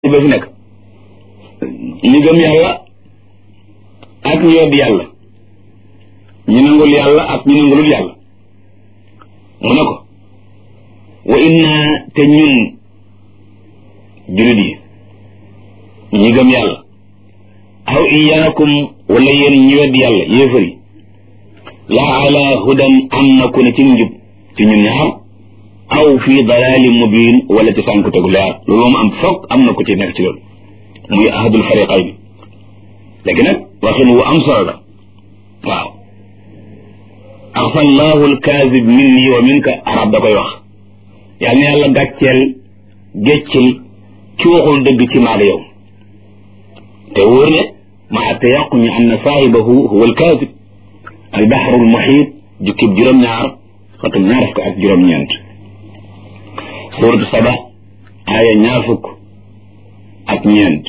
ba fi nekk ñu gëm yàlla ak ñu wedd yàlla ñu nangul yàlla ak ñu nangulul yàlla mu ne ko wa inna te ñun julit yi ñi gëm yàlla aw iyaakum wala yéen ñu wedd yàlla yéefar yi la ala hudan am na ku ne ci njub ci ñun ñaar aw fi dalalin mubin wala ci sànku tegu leer loolu moom am foog am na ku ci nekk ci loolu muy ahadul fariqayn léegi nag waxin wu am solo la waaw axfa allahu alkaazib minni wa minka arab da koy wax yal na yàlla gàcceel géccil ci waxul dëgg ci maag yow te wóor ne ma atte yàqu ñu am na saahibahu huwa alkaazib albaxru almuxiit jukkib juróom-ñaar xatum ñaar fukk ak juróom-ñeent suuratu saba aaya ñaar fukk ak ñeent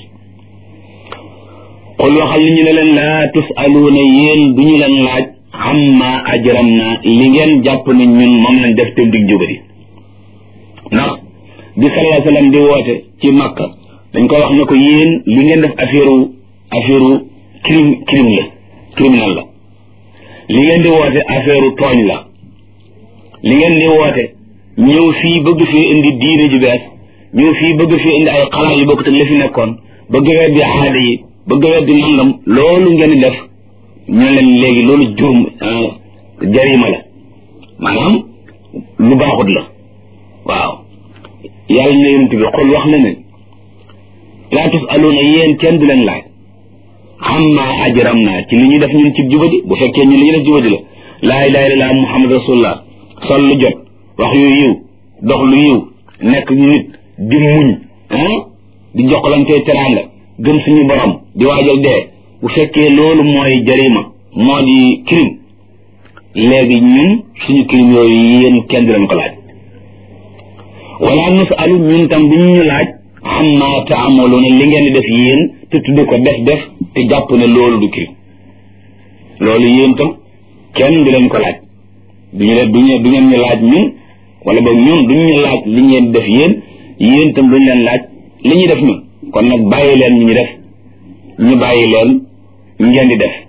qul waxal ni ñu ne leen laa tusaluuna yéen du ñu leen laaj amma ajram na li ngeen jàpp ne ñun moom lañ def te dig jubadi ndax bi sallallahu alayhi wasallam di woote ci makka dañ ko wax ne ko yéen li ngeen def affaire affaire crime crime la criminel la li ngeen di woote affaire tooñ la li ngeen di woote ñëw fii bëgg fii indi diine ju bees ñëw fii bëgg fii indi ay xalaat yu bokk te la fi nekkoon bëgg weddi aada yi bëgg weddi nangam loolu ngeen di def ñu leen léegi loolu jurum jarima la maanaam lu baaxut la waaw yàlla na yonent bi xol wax na ne laa tusaluuna yéen kenn du leen laaj amma ajram naa ci li ñu def ñun ci jubadi bu fekkee ñun li ñu def jubadi la laa ilaaha illallaah muhammad rasulullah sol lu jot wax yu yiw dox lu yiw nekk nit di muñ ah di joxlante teraanga gëm suñu borom di waajal dee bu fekkee loolu mooy jarima moo di crime léegi ñun suñu crime yooyu yéen kenn du leen ko laaj wala nasalu ñun tam bu ñu laaj amma taamaluuna li ngeen di def yéen te tudde ko def def te jàpp ne loolu du crime loolu yéen tam kenn du leen ko laaj duñu leen duñu du ngeen ñu laaj ñun wala boog ñun duñu ñu laaj li ngeen def yéen yéen tam duñu leen laaj li ñuy def ñun kon nag bàyyi leen ñu ñu def ñu bàyyi leen ngeen di def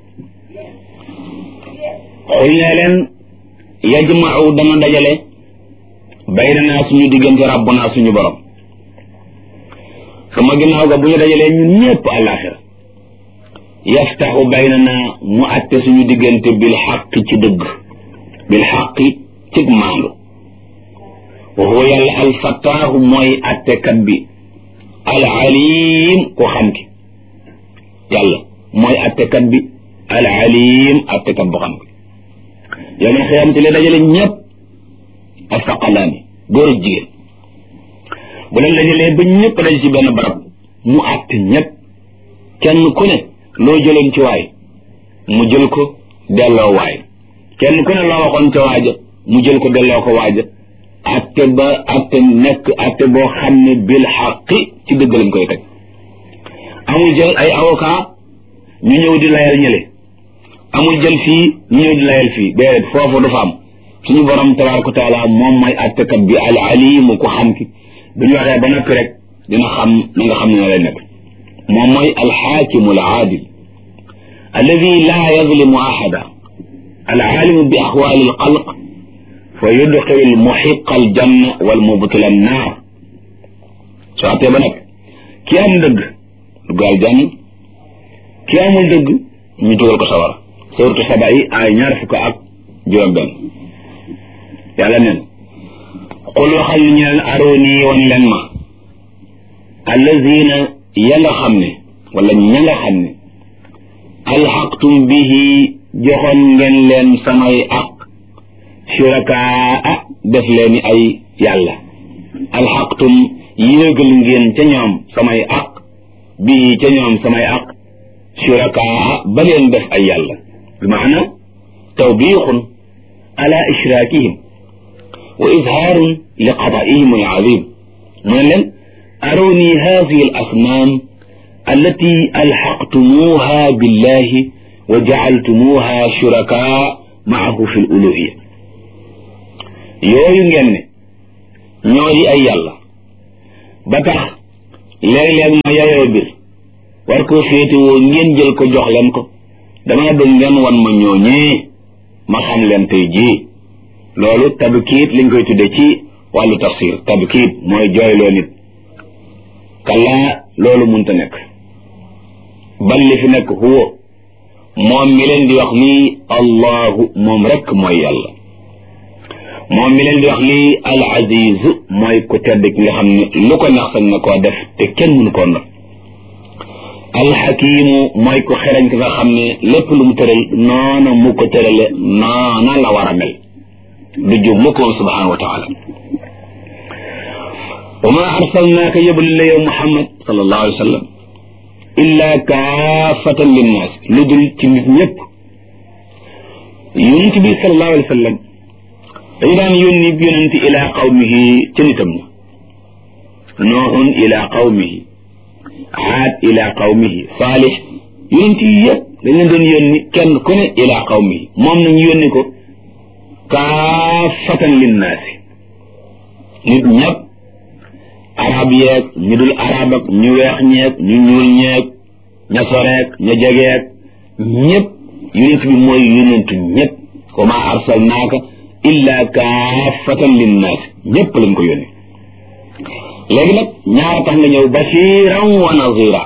xul ne leen yajmau dana dajale bayna naa suñu diggante rabbuna suñu borom sama ginnaaw ga bu ñu dajalee ñun ñëpp àllaaxira yaftaxu bayna naa mu atte suñu diggante bil xaq ci dëgg bil xaqi cig maandu wa huwa yàlla alfataahu mooy attekat bi al alim ko xam ki yàlla mooy attekat bi al alim attekat bu xam ki yow man xiyamte le dajale ñëpp asaqalaani góor ak jigéen bu leen dajalee ba ñëpp daj ci benn barab mu atte ñëpp kenn ku ne loo jëloon ci waay mu jël ko delloo waay kenn ku ne loo waxoon ca waaja mu jël ko delloo ko waaja atte ba atte nekk atte boo xam ne bil xaqi ci dëgg lañ koy teg amul jël ay avocat ñu ñëw di layal ñële amul jël fii ñu ñëw di layal fii déedéet foofu dafa am suñu borom tabaraka wa taala moom mooy attekat bi al alimu ko xam ki bu ñu waxee ba noppi rek dina xam na nga xam ne na lay nekk moom mooy alxaakimu al aadil alladi laa yazlimu ahada العالم بأحوال الخلق فيدخل المحق الجنة والمبطل النار سواتي بنك كي أم دق قال جنة كي أم دق نتوغل كسوار سورة سبعي آي نعرفك أك جرم بن يالا نين قل وخل نين أروني ونلن ما الذين يلا خمني ولا يلا خمني ألحقتم به joxoon ngeen leen samay aq shurakaa def leen ay yàlla alxaqtum yéegal ngeen ca ñoom samay aq bii ca ñoom samay aq shurakaa ba leen def ay yàlla bi maana tawbiixun ala ishraakihim wa izhaarun li qadaa'ihim alazim mu ne leen aruni hadihi al asnaam allati alxaqtumuuha billahi wa jacaltumuuha shurakaa maahu fi luluhiya yooyu ngeen ne ñoo di ay yàlla ba tax léeg-léeg ma yayoo bir war koo féetewoo ngeen jël ko jox leen ko dama bëgg ngeen wan ma ñooñee ma xam leen tey jii loolu tabkiit liñ koy tudde ci wàllu tafsir tabkiit mooy jooyloo nit kallaa loolu munta nekk bal li fi nekk huwa moom mi leen di wax lii allahu moom rekk mooy yàlla moom mi leen di wax lii al aziz mooy ku tedd ki nga xam ne lu ko neex sañ na koo def te kenn mënu koo not alxakimu mooy ku xereñ ki nga xam ne lépp lu mu tëral noona mu ko tërale noona la war a mel du jub mu ko subhanahu wa taala wa ma arsalnaaka yëbal la yow muhammad sallallahu alayhi wa sallam illa kaafatan linnaas lu dul ci nit ñëpp yonent bi sallallahu alayhi wa sallam dañu daan yónni yonent ila qawmihi ca nitam ña nooxun ila qawmihi aad ila qawmihi saalix yonent yi yëpp dañ leen doon yónni kenn ku ne ila qawmihi moom nañu yónni ko kaafatan linnaasi nit ñëpp arab yeeg ñu dul arab ak ñu weex ñeeg ñu ñuul ñeeg ña soreeg ña jegeeg ñëpp yonent bi mooy yonentu ñëpp wa ma arsalnaaka illa kaafatan linnaasi ñëpp lañ ko yónni léegi nag ñaara tax nga ñëw basiran wa nazira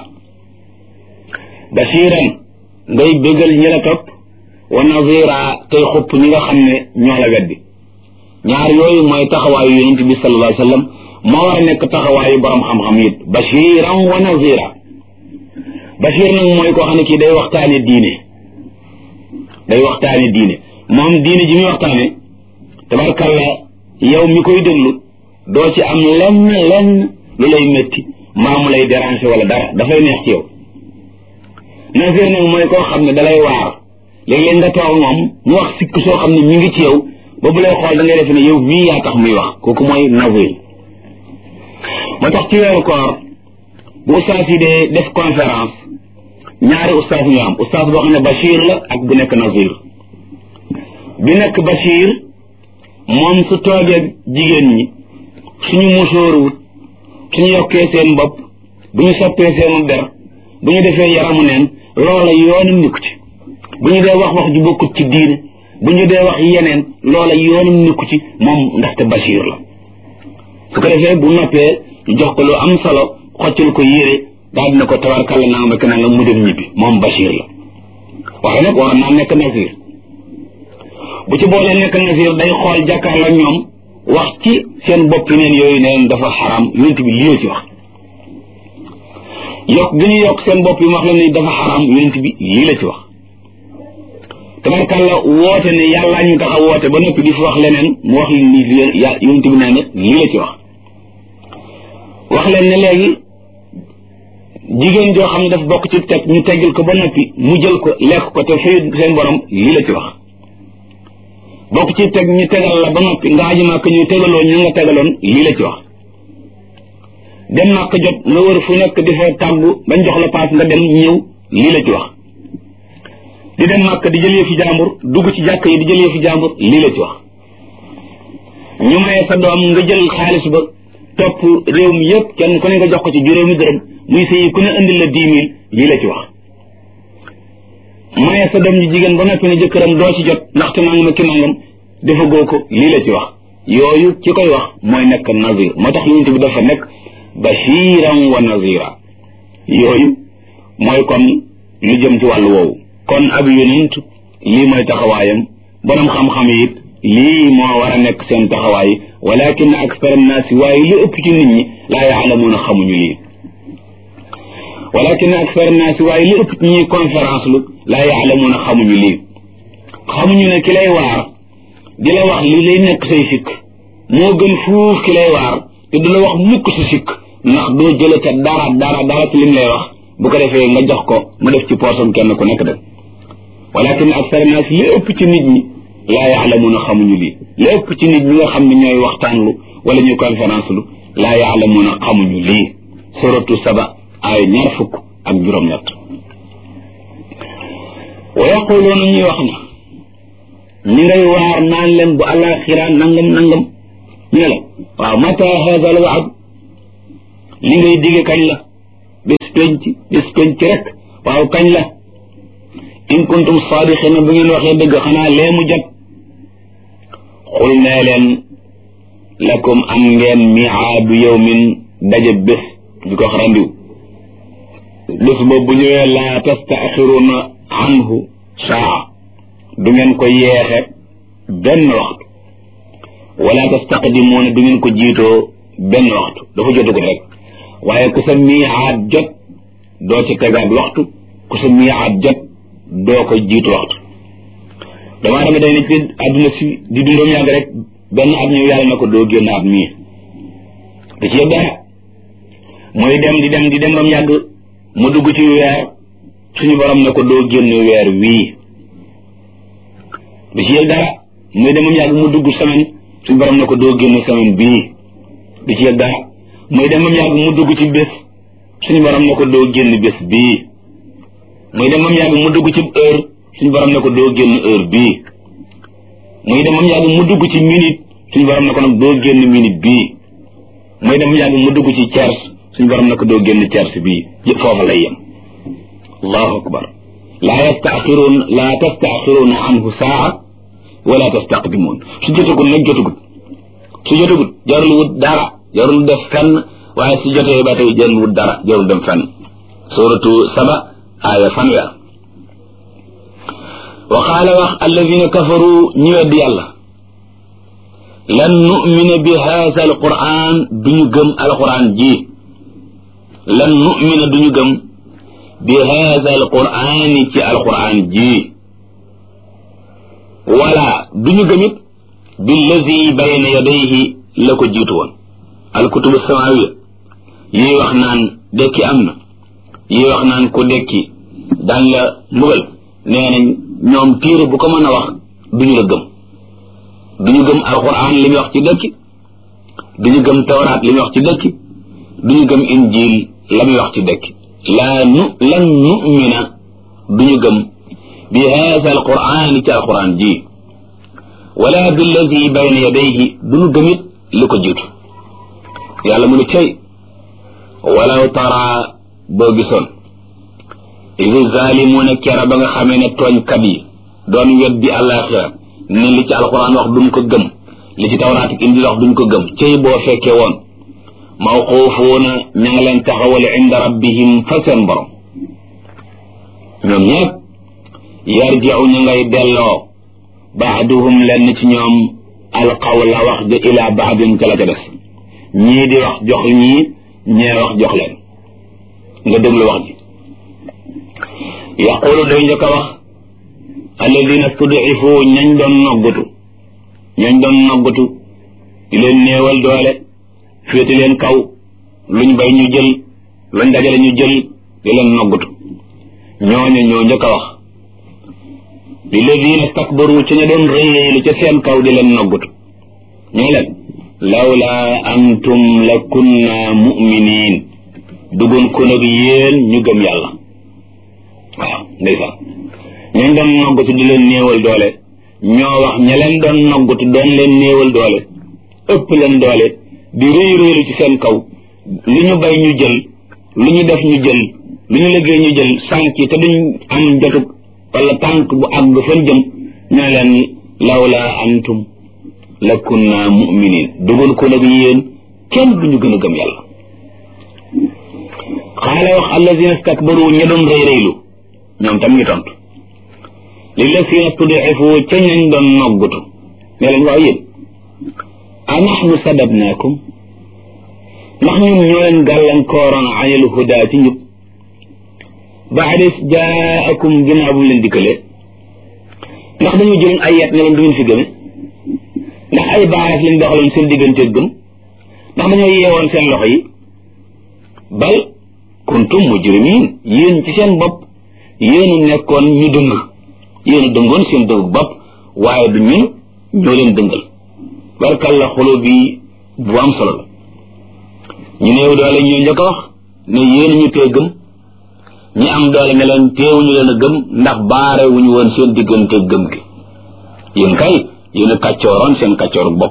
basiran ngay bégal ñi la topp wa nazira tey xupp ñi nga xam ne ñoo la weddi ñaar yooyu mooy taxawaayu yonent bi sallallahu alayhi wa sallam moo war a nekk taxawaayu borom xam-xam it basiran wa nazira basir nag mooy koo xam ne kii day waxtaane diine day waxtaane diine moom diine ji muy waxtaane tabarkalla yow mi koy déglu doo ci am lenn lenn lu lay métti maa mu lay déranger wala dara dafay neex ci yow nazir nag mooy koo xam ne dalay waar léeg-léeg nga toog moom mu wax sikk soo xam ne mi ngi ci yow ba bu lay xool da ngay def ne yow mii yaa tax muy wax kooku mooy nazir moo tax ci weeru koor bu ustaas yi dee def conférence ñaari ustaas ñu am ustaas boo xam ne Bachir la ak bu nekk nazir bi nekk Bachir moom su toogee jigéen ñi suñu musóoruwut suñu yokkee seen bopp bu ñu soppee seenu der bu ñu defee yaramu neen loola yoonum nikku ci bu ñu dee wax wax ju bokkut ci diine bu ñu dee wax yeneen loola yoonum nikku ci moom ndaxte Bachir la su ko defee bu noppee ñu jox ko lu am solo xoccal ko yére daal dina ko tabarkàlla naa ma naa nga mu dem ñibbi moom Bachir la waaye nag war naa nekk Nasir bu ci boolee nekk Nasir day xool jàkkaarloo ñoom wax ci seen bopp neen yooyu neen dafa xaram yonent bi lii la ci wax yokk gi ñu yokk seen bopp yi wax leen ni dafa xaram yonent bi lii la ci wax tabarkàlla woote ne yàllaa ñu tax a woote ba noppi di fi wax leneen mu wax leen ni yonent bi nee na lii la ci wax wax leen ne léegi jigéen joo xam ne daf bokk ci teg ñu teggil ko ba noppi mu jël ko lekk ko te fay seen borom lii la ci wax bokk ci teg ñu tegal la ba noppi nga aji màkk ñu tegaloo ñu nga tegaloon lii la ci wax dem màkk jot nga wër fu nekk di fa tàggu bañ jox la paas nga dem ñëw lii la ci wax di dem màkk di jëlee fi jàmbur dugg ci jàkk yi di jëlee fi jàmbur lii la ci wax ñu maye sa doom nga jël xaalis ba topp réew mi yëpp kenn ku ne nga jox ko ci juróomi dërëm muy sëyi ku ne indil la dix mille lii la ci wax maye sa doom ji jigéen ba noppi ne jëkkëram doo ci jot ndaxte nangam ki nangam dafa goo ko lii la ci wax yooyu ci koy wax mooy nekk nazir moo tax yonent bi dafa nekk bashiran wa nazira yooyu mooy kon lu jëm ci wàllu woowu kon ab yonent lii mooy taxawaayam borom xam-xam yi it lii moo war a nekk seen taxawaay walakin akthar annaasi waaye li ëpp ci nit ñi laa yaalamuuna xamuñu lii walakin akthar annaasi waaye li ëpp ci ñuy conférence lu laa yaalamuuna xamuñu lii xamuñu ne ki lay waar di la wax li lay nekk say sikk moo gën fuuf ki lay waar te du la wax mukk si sikk ndax doo jële ca dara dara dara ci lim lay wax bu ko defee nga jox ko mu def ci poosam kenn ku nekk dem walakin akthar annaasi li ëpp ci nit ñi laa yaalamuuna xamuñu lii li ëpp ci nit ñi nga xam ne ñooy waxtaan lu wala ñuy conférence lu laa yaalamuuna xamuñu lii suratu saba ay ñaar fukk ak juróom-ñett wa yaquluuna ñuy wax ne ñi ngay waar naan leen bu alaxira nangam nangam ñu ne la waaw mata hada al waad li ngay dige kañ la bés penc bés penc rek waaw kañ la in kuntum saadiqina bu ngeen waxee dëgg xanaa lee mu jot xul nee leen lakum am ngeen miaadu yawmin daje bés ñu ko xarandiw bés boobu bu ñëwee laa tastaaxiruna anhu saa du ngeen ko yeexe benn waxtu wala tastaqdimuuna du ngeen ko jiitoo benn waxtu dafa jotagul rek waaye ku sa miicaat jot doo ci tegaat waxtu ku sa miicaat jot doo ko jiitu waxtu damaa dama day ne ci àdduna si di dundoom yàgg rek benn at ñëw yàlla na ko doo génn at mii da ci yëg dara muy dem di dem di dem ba mu yàgg mu dugg ci weer suñu borom ne ko doo génn weer wii da ci yëg dara muy dem ba mu yàgg mu dugg semaine suñu borom ne ko doo génn semaine bii da ci yëg dara muy dem ba mu yàgg mu dugg ci bés suñu borom ne ko doo génn bés bii muy dem ba mu yàgg mu dugg ci heure suñu borom ne ko doo génn heure bii muy dem ba mu yàgg mu dugg ci minute suñu borom ne ko nag doo génn minute bii muy dem ba mu yàgg mu dugg ci tiers suñu borom ne ko doo génn tiers bii foofa lay yem allahu akbar laa yastaaxiruun laa tastaaxiruuna anhu saa wala tastaqdimuun su jotagul nag jotagul su jotagul jarul wut dara jarul def fenn waaye su jotee ba tey jarul wut dara jarul dem fenn suratu saba aaya fanweer wa qaala wax alladina kafaru ñi wedd yàlla lan numina bi haasa alquran duñu gëm alquran ji lan numina duñu gëm bi haasa alqurani ci alquran ji wala duñu gëmit billazi bayna yadayhi la ko jiitu woon alkutubu samawiya yi wax naan dekki am na yi wax naan ku dekki daan la mbugal nee nañ ñoom téere bu ko mën a wax duñu la gëm duñu gëm alquran li muy wax ci dekki duñu gëm tawraat li muy wax ci dekki duñu gëm injil la muy wax ci dekki laa nu lan numina duñu gëm bi haada alquran ci alquran ji wala billazi bayna yadayhi duñu gëmit li ko jiitu yàlla mu ne cay walaw tara boo gisoon idi zaalimuuna kera ba nga xamee ne tooñkat yi doon weddi àllaaxira ne li ci alquran wax duñ ko gëm li ci tawraat ak indi wax duñ ko gëm cey boo fekkee woon mawquufuuna ña nga leen taxawal inda rabbihim fa seen borom ñoom ñëpp yarjiu ñu ngay delloo baaduhum lenn ci ñoom alqawla wax ja ila baadin ca la ca des ñii di wax jox ñii ñee wax jox leen nga déglu wax ji yaqulu day njëkk a wax alladina studifu ñañ doon noggatu ñañ doon noggatu di leen néewal doole féete leen kaw luñ bay ñu jël luñ dajale ñu jël di leen noggatu ñooñu ñoo njëkk a wax lilladina stakbaru ca ña doon réyéelu ca seen kaw di leen noggatu ñoo leen lawla antum la kunna muminin dugun ko nag yéen ñu gëm yàlla waaw ndeysaan ñañ doon noggatu di leen néewal doole ñoo wax ña leen doon noggatu doon leen néewal doole ëpp leen doole di réy réylu ci seen kaw lu ñu bay ñu jël lu ñu def ñu jël lu ñu liggéey ñu jël sànk te duñ am jotug wala tànk bu àgg fan jëm ñu ne leen lawla antum la kunna muminin dugal ko nag yéen kenn duñu gën a gëm yàlla xaala wax alladina stakbaru ña doon rëy rëylu ñoom tam ñu tontu lilladina studifu ca ñañ doon noggutu ne leen waaw yéen a naxnu sadabnaakum ndax ñun ñoo leen gàllankooroon anil huda ci njub baadis jaakum ginnaaw bu mu leen dikkalee ndax dañu jëloon ay yet ne leen du ngeen fi gëme ndax ay baaraas lañ doxaloon seen digganteeg gëm ndax dañoo yeewoon seen loxo yi bal kuntum mujrimin yéen ci seen bopp yéen a nekkoon ñu dëng yéen a dëngoon seen dëng bopp waaye du ñun ñoo leen dëngal barkal la xolo bi bu am solo la ñu néew doole ñoo njëkk a wax ne yéen ñu tee gëm ñi am doole ne leen teewuñu leen a gëm ndax baare wuñu woon seen diggante gëm gi yéen kay yéen a kàccooroon seen kàccooru bopp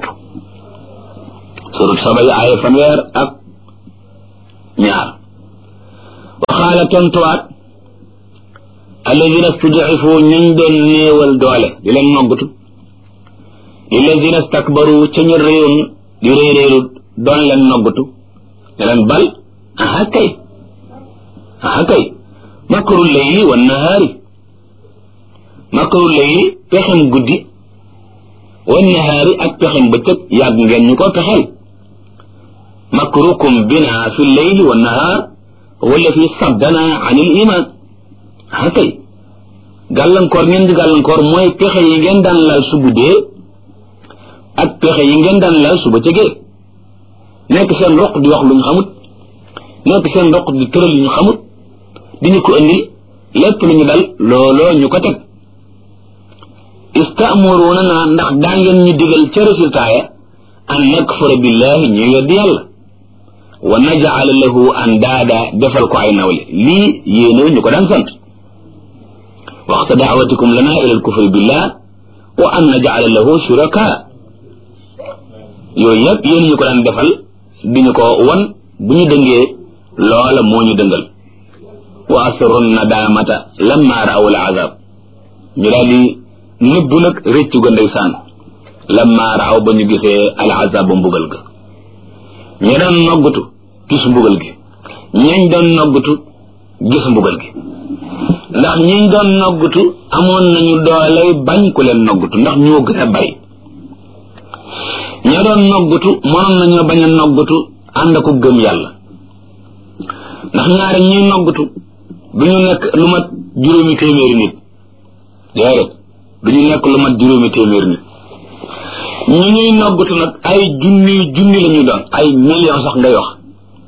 surut saba yi aaya fanweer ak ñaar qaala tontuwaat alladina stud'ifu ñuñ doon néewal doole di leen noggatu alladina stakbaru ca ñu réewoon di réeréeru doon leen noggatu ne leen bal aha kay aha kay makru layli wa nahaari makru layli pexem guddi wa nahaari ak pexem bëccëg yàgg ngeen ñu ko pexeel makrukum bina fi layli wa nahaar wala fi saddana an il iman ah kay gàllankoor ngeen di gàllankoor mooy pexe yi ngeen daan lal su guddee ak pexe yi ngeen daan lal su bëccëgee nekk seen roq di wax lu ñu xamut nekk seen roq di tëral lu ñu xamut di ñu ko indi lépp lu ñu dal looloo ñu ko teg istaamuruna naa ndax daa ngeen ñu digal ca résultat ya an nakfura billahi ñu weddi yàlla wa najala lahu andaada defal ko ay nawle lii yéenew ñu ko daan sant waxta daawatikum lana ila alkufri billah wa an najala lahu shuraka yooyu yëpp yéen ñu ko daan defal di ñu ko wan bu ñu dëngee loola moo ñu dëngal wa asru nadamata lamma raaw al azab ñu daal di nëbbu nag réccu ga ndeysaan lamma raaw ba ñu gisee al azab ba mbugal ga ñi doon noggatu gis mbugal gi ñañ doon noggatu gis mbugal gi ndax ñiñ doon noggatu amoon nañu dooley bañ ku leen noggatu ndax ñoo gën a bari ña doon noggatu mënoon nañoo bañ a noggatu ànd ko gëm yàlla ndax ñaari ñuy noggatu du ñu nekk lu mat juróomi téeméeri nit déedéet du ñu nekk lu mat juróomi téeméeri nit ñu ñuy noggatu nag ay junni junni la ñu doon ay million sax ngay wax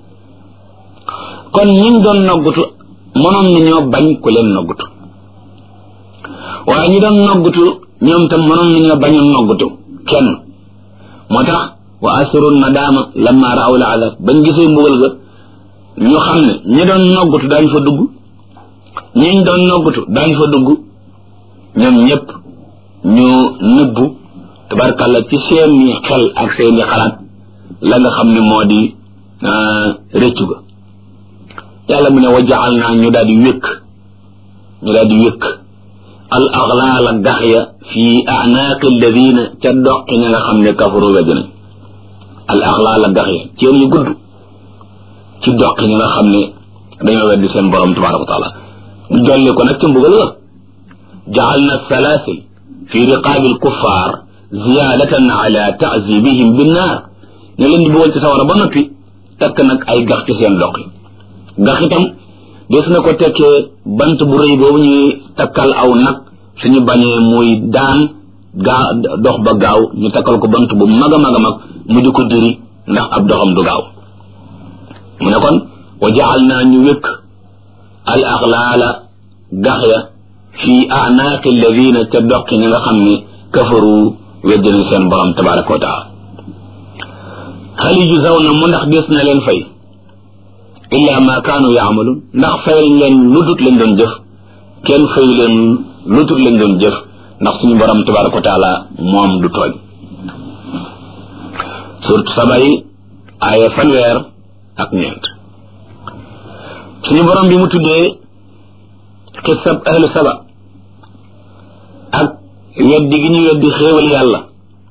kon ñiñ doon noggatu mënoon nañoo bañ ku leen noggatu waaye ñi doon noggatu ñoom tam mënoon nañoo bañ a noggatu kenn moo tax wa asru nadaama lamma raaw la azab bañ gisee mbugal ga ñu xam ne ñi doon noggatu daañu fa dugg ñiñ doon noggatu daañu fa dugg ñoom ñëpp ñu nëbbu tabarkàlla ci seeni xel ak seeni xalaat la nga xam ne moo di rëccu ga yàlla mu ne wa jaal naa ñu daal di wékk ñu daal di wékk al aglaala gax ya fi anaaqi alladina ca doqi ña nga xam ne kafaru wedd nañ al aglaala gax ya ceen yu gudd ci doqi ña nga xam ne dañoo weddi seen borom tabaraka wa taala ñu dolli ko nag ca mbugal la jaal na salaasil fi riqaabi alkuffaar ziyaadatan ala taazibihim binnaar ne leen di bëggoon ci sawara ba noppi takk nag ay gax ci seen doq yi gax itam des na ko tekkee bant bu rëy boobu ñuy takkal aw nag suñu bañee muy daan gaa dox ba gaaw ñu takkal ko bant bu mag a mag a mag mu di ko diri ndax ab doxam du gaaw mu ne kon wa jaal naa ñu wékk al axlaala gax ya fi anaaqi alladina ca doqi ñi nga xam ne kafaru weddinañ seen borom tabaraka wa taala hal yujzawna mu ndax des na leen fay illa ma kaanu yaamaluun ndax fayal leen lu dut lañ doon jëf kenn fayu leen lu dut lañ doon jëf ndax suñu borom tabaraka wa taala moom du tooñ surtout sabay aaya fanweer ak ñeent suñu borom bi mu tuddee xisab ahlu saba ak weddi gi ñu weddi xéewal yàlla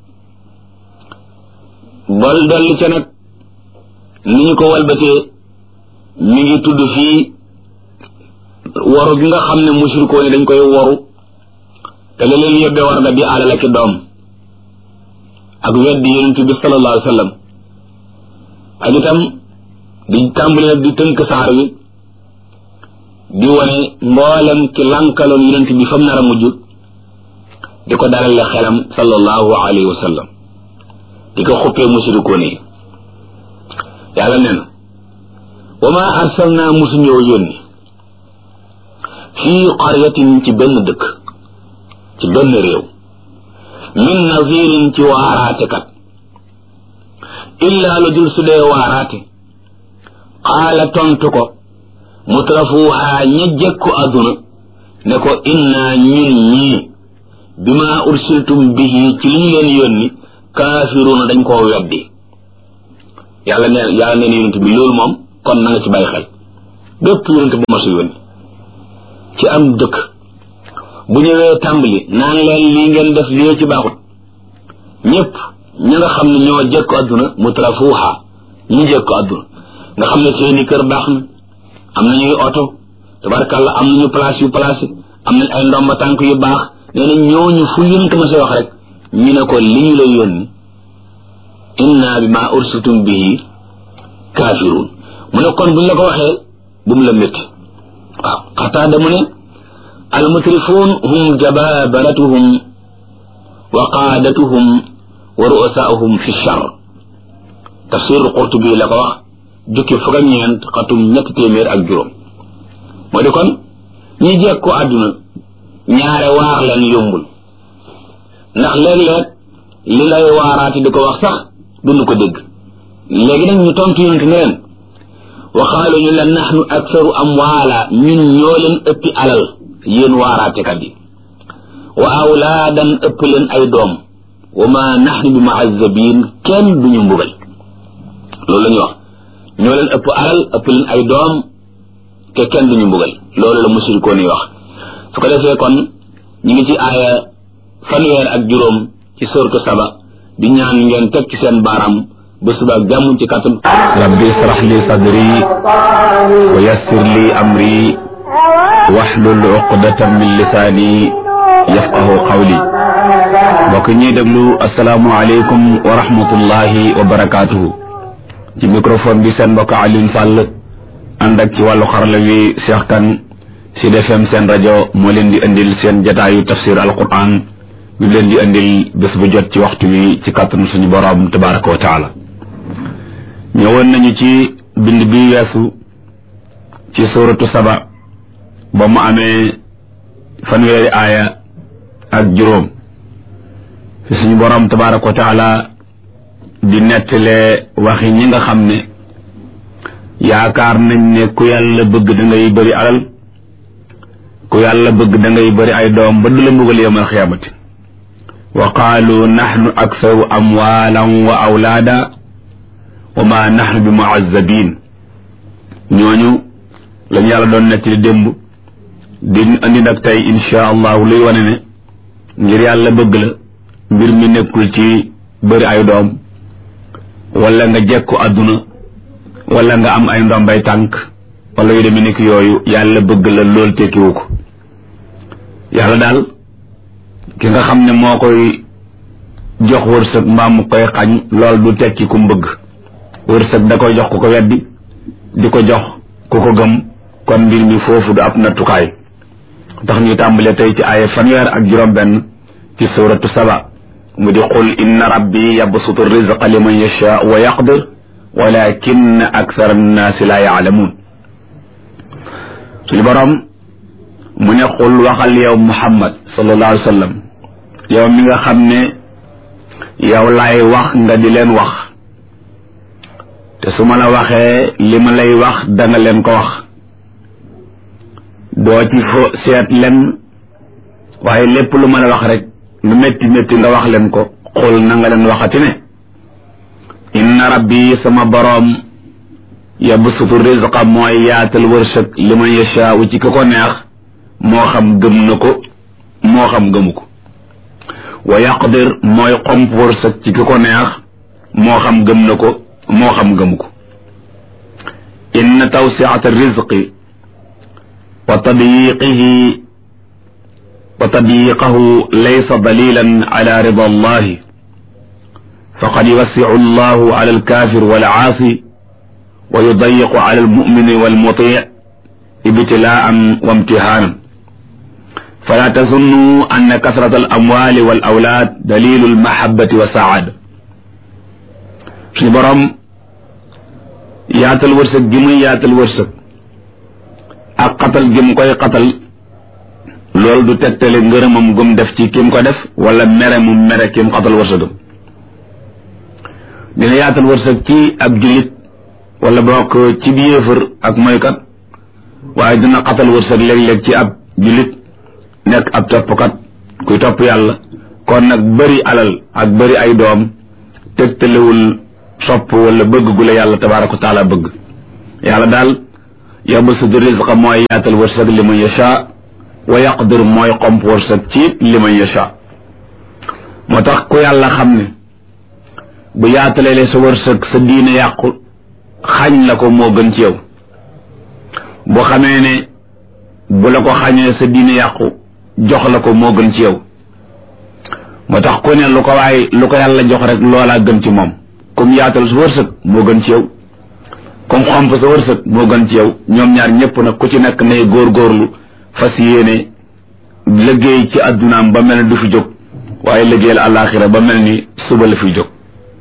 bol dolli ca nag ni ñu ko walbatee mi ngi tudd fii waru gi nga xam ne mushrikoo ni dañ koy waru te la leen yóbbee war nga di alal ak doom ak weddi yonent bi sallallahu alayhi wa sallam ak itam di tàmbali nag di tënk saar wi di wane mboolem ci lankaloon yonent bi fam nar a mujj di ko dalale xelam sallallahu alayhi wa sallam di ko xuppee mushrikoo ni yàlla nee na wa ma arsalna musuñoo yónni fii qaryatin ci benn dëkk ci benn réew min nazirin ci waaraate kat illaa lu dul su dee waaraate qaala tontu ko mutrafuuhaa ña jekku adduna ne ko innaa ñun ñii bima ursiltum bihi ci li ñu leen yónni kaafiruuna dañ koo weddi yàlla neen yàlla neen yonent bi loolu moom kon na nga ci bàyyi xel bépp yonent bu ma sa yónni ci am dëkk bu ñëwee tàmbali naan leen lii ngeen def lii ci baaxut ñëpp ñi nga xam ne ñoo jëkk adduna mutrafuuxa ñi jëkk adduna nga xam ne seeni kër baax na am nañuy oto tabarkàlla am nañu place yu place am nañ ay ndomba tànk yu baax nee na ñooñu fu yonent ma sa wax rek ñu ne ko li ñu lay yónni inna bi ma ursitum bihi kaafiruun mu ne kon buñ la ko waxee bu mu la métti waaw xataada mu ne almutrifuun hum jababaratuhum wa qaadatuhum wa ru'asaahum fi char tafsir qurtubi la ko wax jukki fukk ak ñeent xatum ñetti téeméer ak juróom moo di kon ñi jekk ko àdduna ñaare waar leen yombul ndax léeg-léeg li lay waaraati di ko wax sax duñu ko dégg léegi nag ñu tontu yonent ne leen waxaalu ñu la naxnu aksaru amwaala ñun ñoo leen ëppi alal yéen waaraatekat yi wa awlaadan ëpp leen ay doom wa ma naxnu bi muazabin kenn duñu mbugal loolu la ñuy wax ñoo leen ëpp alal ëpp leen ay doom te kenn duñu mbugal loolu la musirikoon yi wax su ko defee kon ñu ngi ci aaya fanweer ak juróom ci sortu saba di ñaan ngeen teg ci seen baaraam ba suba ak jàmm ci kàttan rabbi israh li sadri wa yassir li amri wahlul uqdatan min lisaani yafqahu qawli mbokk ñuy déglu asalaamu aleykum wa rahmatullahi wa barakaatuhu ci microphone bi seen mbokk Alioune Sall ànd ak ci wàllu xarala wi Cheikh Kane Sud FM seen rajo moo leen di indil seen jataayu tafsir alquran bi leen di indil bés bu jot ci waxtu wi ci kàttanu suñu borom tabaraka wa taala ñëwoon nañu ci bind bi weesu ci suuratu saba ba mu amee fanweeri aaya ak juróom fi suñu borom tabaraka wa taala di nettalee waxi ñi nga xam ne yaakaar nañ ne ku yàlla bëgg da ngay bëri alal ku yàlla bëgg da ngay bëri ay doom ba du la mbugal yawmal xiyaamati wa qaalu naxnu aksaru amwaalan wa awlaada wa ma naxnu bi muazzabin ñooñu lañu yàlla doon nekk di démb di andi nag tey insha allahu luy wane ne ngir yàlla bëgg la mbir mi nekkul ci bëri ay doom wala nga jekku àdduna wala nga am ay ndombay tànk wala yu demee nekk yooyu yàlla bëgg la lool tekkiwu ko yàlla daal ki nga xam ne moo koy jox wërsëg mbaa mu koy xañ lool du tekki ku mbëgg wërsëg da koy jox ku ko weddi di ko jox ku ko gëm kon mbir mi foofu du ab nattukaay tax ñuy tàmbalee tey ci aaya fanweer ak juróom benn ci suratu saba mu di qul inna rabbi yabsutu rizqa liman yasha wa yaqdir walakin akthara annaasi la yaalamuun suñu borom mu ne qul waxal yow muhammad sallallahu alayhi wa sallam yow mi nga xam ne yow laay wax nga di leen wax te su ma la waxee li ma lay wax danga leen ko wax doo ci fo seet len waaye lépp lu ma la wax rek lu métti métti nga wax leen ko xul na nga leen waxati ne inna rabbi sama boroom yabsutu rizqa mooy yaatal wërsëg li man yashaau ci ki ko neex moo xam gëm na ko moo xam gëmu ko wa yaqdir mooy xomp wërsëg ci ki ko neex moo xam gëm na ko moo xam gëmu ko inna tawsiata rizqi wa tadyiqihi wa tadyiqahu laysa dalilan ala rida allahi faqad yuwassicu allahu ala alkafir walcaasi wa yudayiqu ala almumini walmuti ibtilaan wa imtihaanan fala tazunnu anna kasrata alamwali walawlaad dalilu almahabati wa saada suñu borom yaatal wërsëg gi muy yaatal wërsëg ak xatal gi mu koy xatal loolu du tegtale ngërëmam gum def ci kim ko def wala mere mu mere kim xatal wërsëgam dina yaatal wërsëg ci ab jullit wala bokk ci bi yéefar ak moykat waaye dina xatal wërsëg léeg-léeg ci ab jullit nekk ab toppkat kuy topp yàlla kon nag bëri alal ak bëri ay doom tegtalewul sopp wala bëgg gu la yàlla tabaaraka wa taala bëgg yàlla daal yabsutu rizqa mooy yaatal wërsëg li man yasha wa yaqdir mooy xomp wërsëg ci li man yasha moo tax ku yàlla xam ne bu yaatalee sa wërsëg sa diine yàqu xañ la ko moo gën ci yow boo xamee ne bu la ko xañee sa diine yàqu jox la ko moo gën ci yow moo tax ku ne lu ko waaye lu ko yàlla jox rek loolaa gën ci moom comme yaatal sa wërsëg moo gën ci yow comme xomp sa wërsëg moo gën ci yow ñoom ñaar ñëpp nag ku ci nekk nay góorgóorlu fas yéene liggéey ci addunaam ba mel ne du fi jóg waaye liggéeyal àllaaxira ba mel ni suba la fi jóg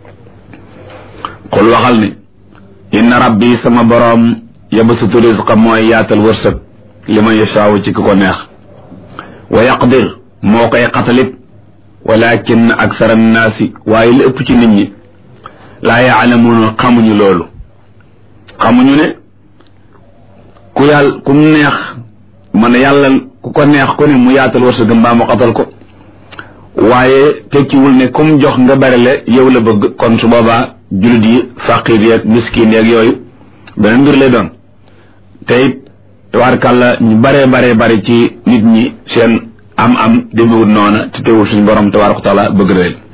xul waxal ne inna rabbi sama boroom yabsutu rizqa mooy yaatal wërsëg li man yashaawu ci ki ko neex wa yaqdir moo koy xatalit walakin aksara annaasi waaye li ëpp ci nit ñi laa yaalamuuna xamuñu loolu xamuñu ne ku yàlla ku neex man yàlla ku ko neex ku ne mu yaatal wërsëgam mbaa mu xatal ko waaye tekkiwul ne comme jox nga bari le yow la bëgg kon su boobaa jullit yi faqir yeeg miskin yeeg yooyu beneen mbir lay doon te it tabaarkàlla ñu baree baree bari ci nit ñi seen am am demewut noona te teewul suñu borom tabaaraka taala bëgg na leen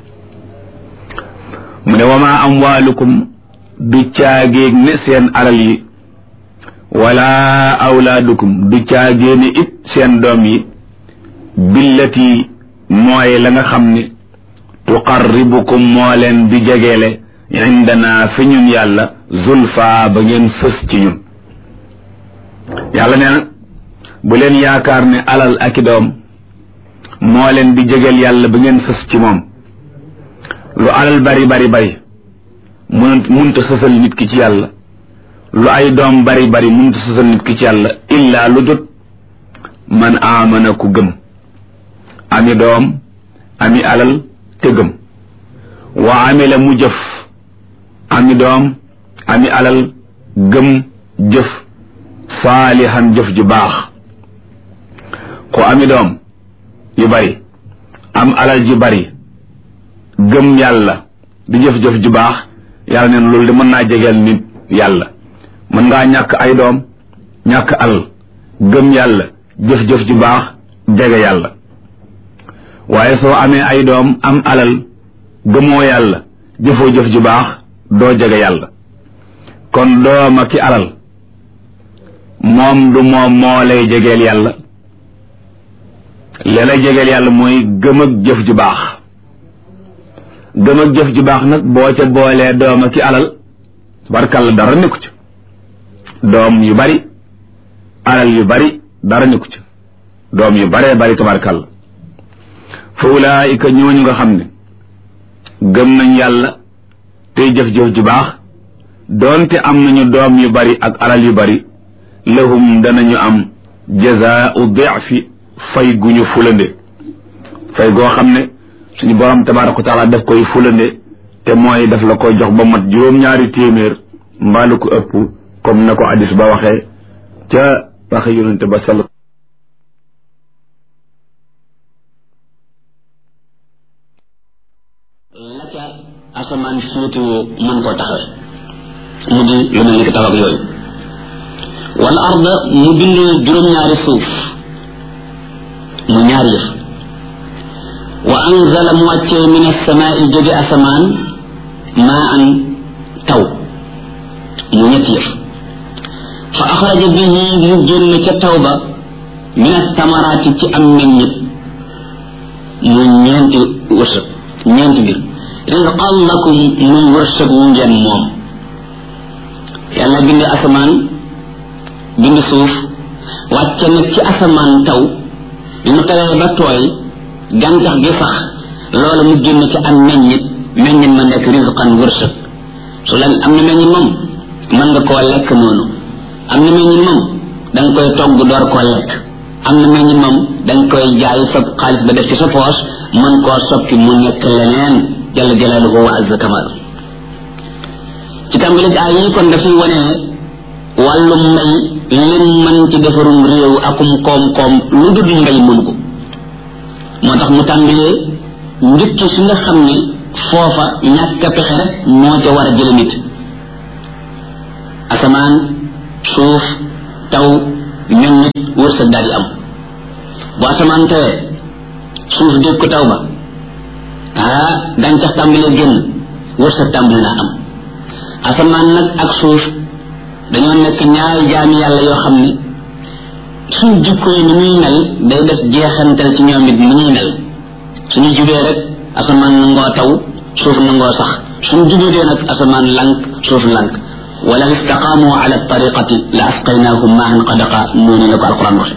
mu ne wama amwaalukum du caagéeg ne seen alal yi wala awlaadukum du caagée ne it seen doom yi billati mooy la nga xam ne tuqarribukum moo leen di jegeele indana fi ñun yàlla zulfa ba ngeen fës ci ñun yàlla nee na bu leen yaakaar ne alal ak i doom moo leen di jegeel yàlla ba ngeen fës ci moom lu alal bari bari bari mun munta sësal nit ki ci yàlla lu ay doom bari bari munta sësal nit ki ci yàlla illaa lu jot man aamana ku gëm ami doom ami alal te gëm wa amila mu jëf ami doom ami alal gëm jëf saalihan jëf ju baax ku ami doom yu bari am alal ju bari gëm yàlla di jëf-jëf ju baax yàlla neen loolu de mën naa jegeel nit yàlla mën ngaa ñàkk ay doom ñàkk alal gëm yàlla jëf-jëf ju baax jege yàlla waaye soo amee ay doom am alal gëmoo yàlla jëfoo jëf ju baax doo jege yàlla kon doom ak ki alal moom du moom moo lay jegeel yàlla li lay jegeel yàlla mooy gëm ak jëf ju baax gëm ak jëf ju baax nag boo ca boolee doom ak ki alal barkalla dara nekku ci doom yu bari alal yu bari dara nekku ci doom yu baree bari tabarkalla fa ulaayika ñooñu nga xam ne gëm nañ yàlla tey jëf-jëf ju baax doonte am nañu doom yu bari ak alal yu bari lahum danañu am jazaau difi fay gu ñu fulande fay goo xam ne suñu borom tabaraka wa taala daf koy fulande te mooy daf la koy jox ba mat juróom-ñaari téeméer mbaalu ko ëpp comme na ko addis ba waxee ca waxe yonente ba sal la ca asamaan féetewoo mën koo taxawee mu di lu mel ni ki taw ak yooyu wal arda mu bind juróom-ñaari suuf mu ñaari yëf wa anzala mu wàccee min asamaai jóge asamaan maa an taw mu ñetti yëf fa axraja bihi mu génn ca taw ba min astamaraati ci am meññit mu ñeenti wërsëg ñeenti mbir rizqan lakum muy wërsëg wu ngeen moom yàlla bind asamaan bind suuf wàcce nag ci asamaan taw bi mu tawee ba tooy gàncax gi sax loola mu génn ci am meññit meññit ma nekk rizqan wërsëg su la am na meññit moom mën nga koo lekk noonu am na meññit moom da nga koy togg door koo lekk am na meññit moom da nga koy jaay sa xaalis ba def ci sa poos mën koo soppi mu nekk leneen jalla jalaaluhu wa azza kamal ci tàmbali ay yi kon dafay wane wàllu mbay lim mën ci defarum réew akum koom-koom lu dul mbay mënu ko moo tax mu tàmbalee njëkk fi nga xam ne foofa ñàkk a pexe rek moo ca war a jële nit asamaan suuf taw ñun nit wërsëg daal di am bu asamaan tawee suuf dégg ko taw ba ah gàncax tàmbalee génn wërsëg tàmbali naa am asamaan nag ak suuf dañoo nekk ñaari jaami yàlla yoo xam ne suñ jikko yi ni muy mel day def jeexantal ci ñoom it ni ñuy mel suñu jubee rek asamaan nangoo taw suuf nangoo sax suñu jubee dee nag asamaan lank suuf lank wala istaqaamu ala tariqati la asqaynahum maahan qadaqa noonu la ko alquran waxe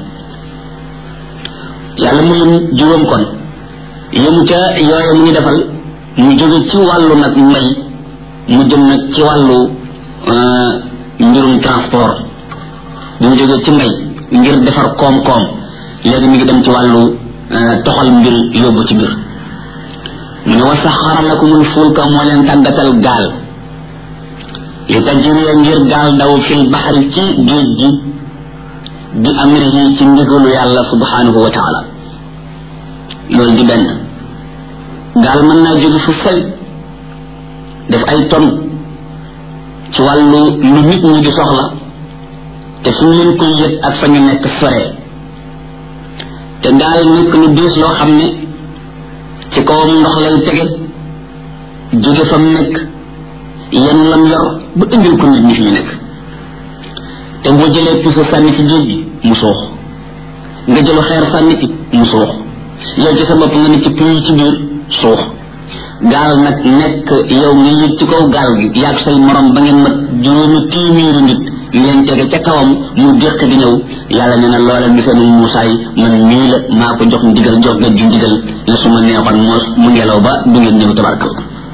yàlla mu lim juróom kon yëmu ca yooye mu ngi defal mu jóge ci wàllu nag mbay mu jëm nag ci wàllu mbirum transport bi mu jógee ci mbay ngir defar koom-koom léegi mi ngi dem ci wàllu toxal mbir yóbbu ci mbir mu ne wa saxara lakumul fulka moo leen tàggatal gaal li tajriya ngir gaal daw fil baxari ci géej gi bi amrihi ci ndigalu yàlla subhanahu wa taala loolu di benn gaal mën naa jóge fu sel def ay ton ci wàllu lu nit ñi di soxla te suñ leen koy yët ak fa ñu nekk soree te gaal nekk lu diis loo xam ne ci kawam ndox lay tege jóge fa mu nekk yenn lam yor ba indil ko nit ñi fi ñu nekk te boo jëlee puso sànni ci géej gi mu suux nga jëlu xeer sànni ci mu suux yow ci sa bopp nga ne ci puy ci biir suux gaal nag nekk yow nga yëg ci kaw gaal gi yaag say morom ba ngeen mat juróomi téeméeri nit ngeen tege ca kawam mu déq di ñëw yàlla nee na loola mi seen Muusaa yi man mii la maa ko jox ndigal jox ga ju ndigal la su ma neexoon moos mu ngelaw ba du ngeen ñëw tabarkal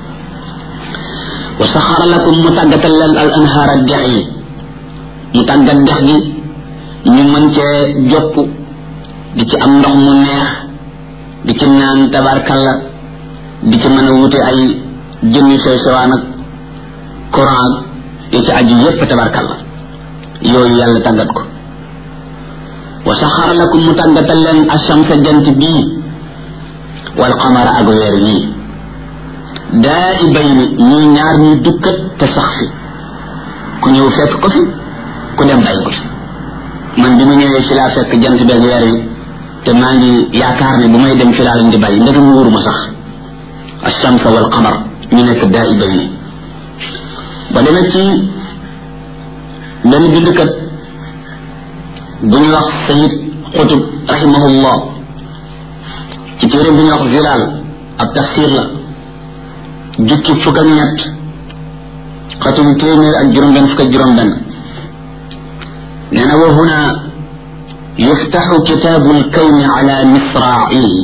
wa saxara lakum mu tàggatal leen al anhaara dex yi mu tàggat dex gi ñu mën cee jopp di ci am ndox mu neex di ci naan tabarkalla di ci mën a wute ay jëmmi sew sewaan ak courant yi ci aju yépp tabarkalla yooyu yàlla tàggat ko wa saxara lakum mu tàggatal leen ashamsa jant bii wal qamara ak weer yii daa i bay ni ñii ñaar ñuy dukkat te sax fi ku ñëw fekk ko fi ku dem bàyyi ko fi man bi mu ñëwee ci laa fekk jant beeg weer yi te maa ngi yaakaar ne bu may dem fi laa leen di bàyyi ndegam wóoruma sax ashamsa wal qamar ñu nekk daa i bay ni ba demee ci benn bindkat bu ñu wax sayid xutub rahimahullah ci téere bu ñu wax zilaal ab tafsir la jukki fukk ak ñett xatum téeméer ak juróom benn fukk ak juróom benn nee na wa huna yuftaxu kitaabu lkawni ala misraacihi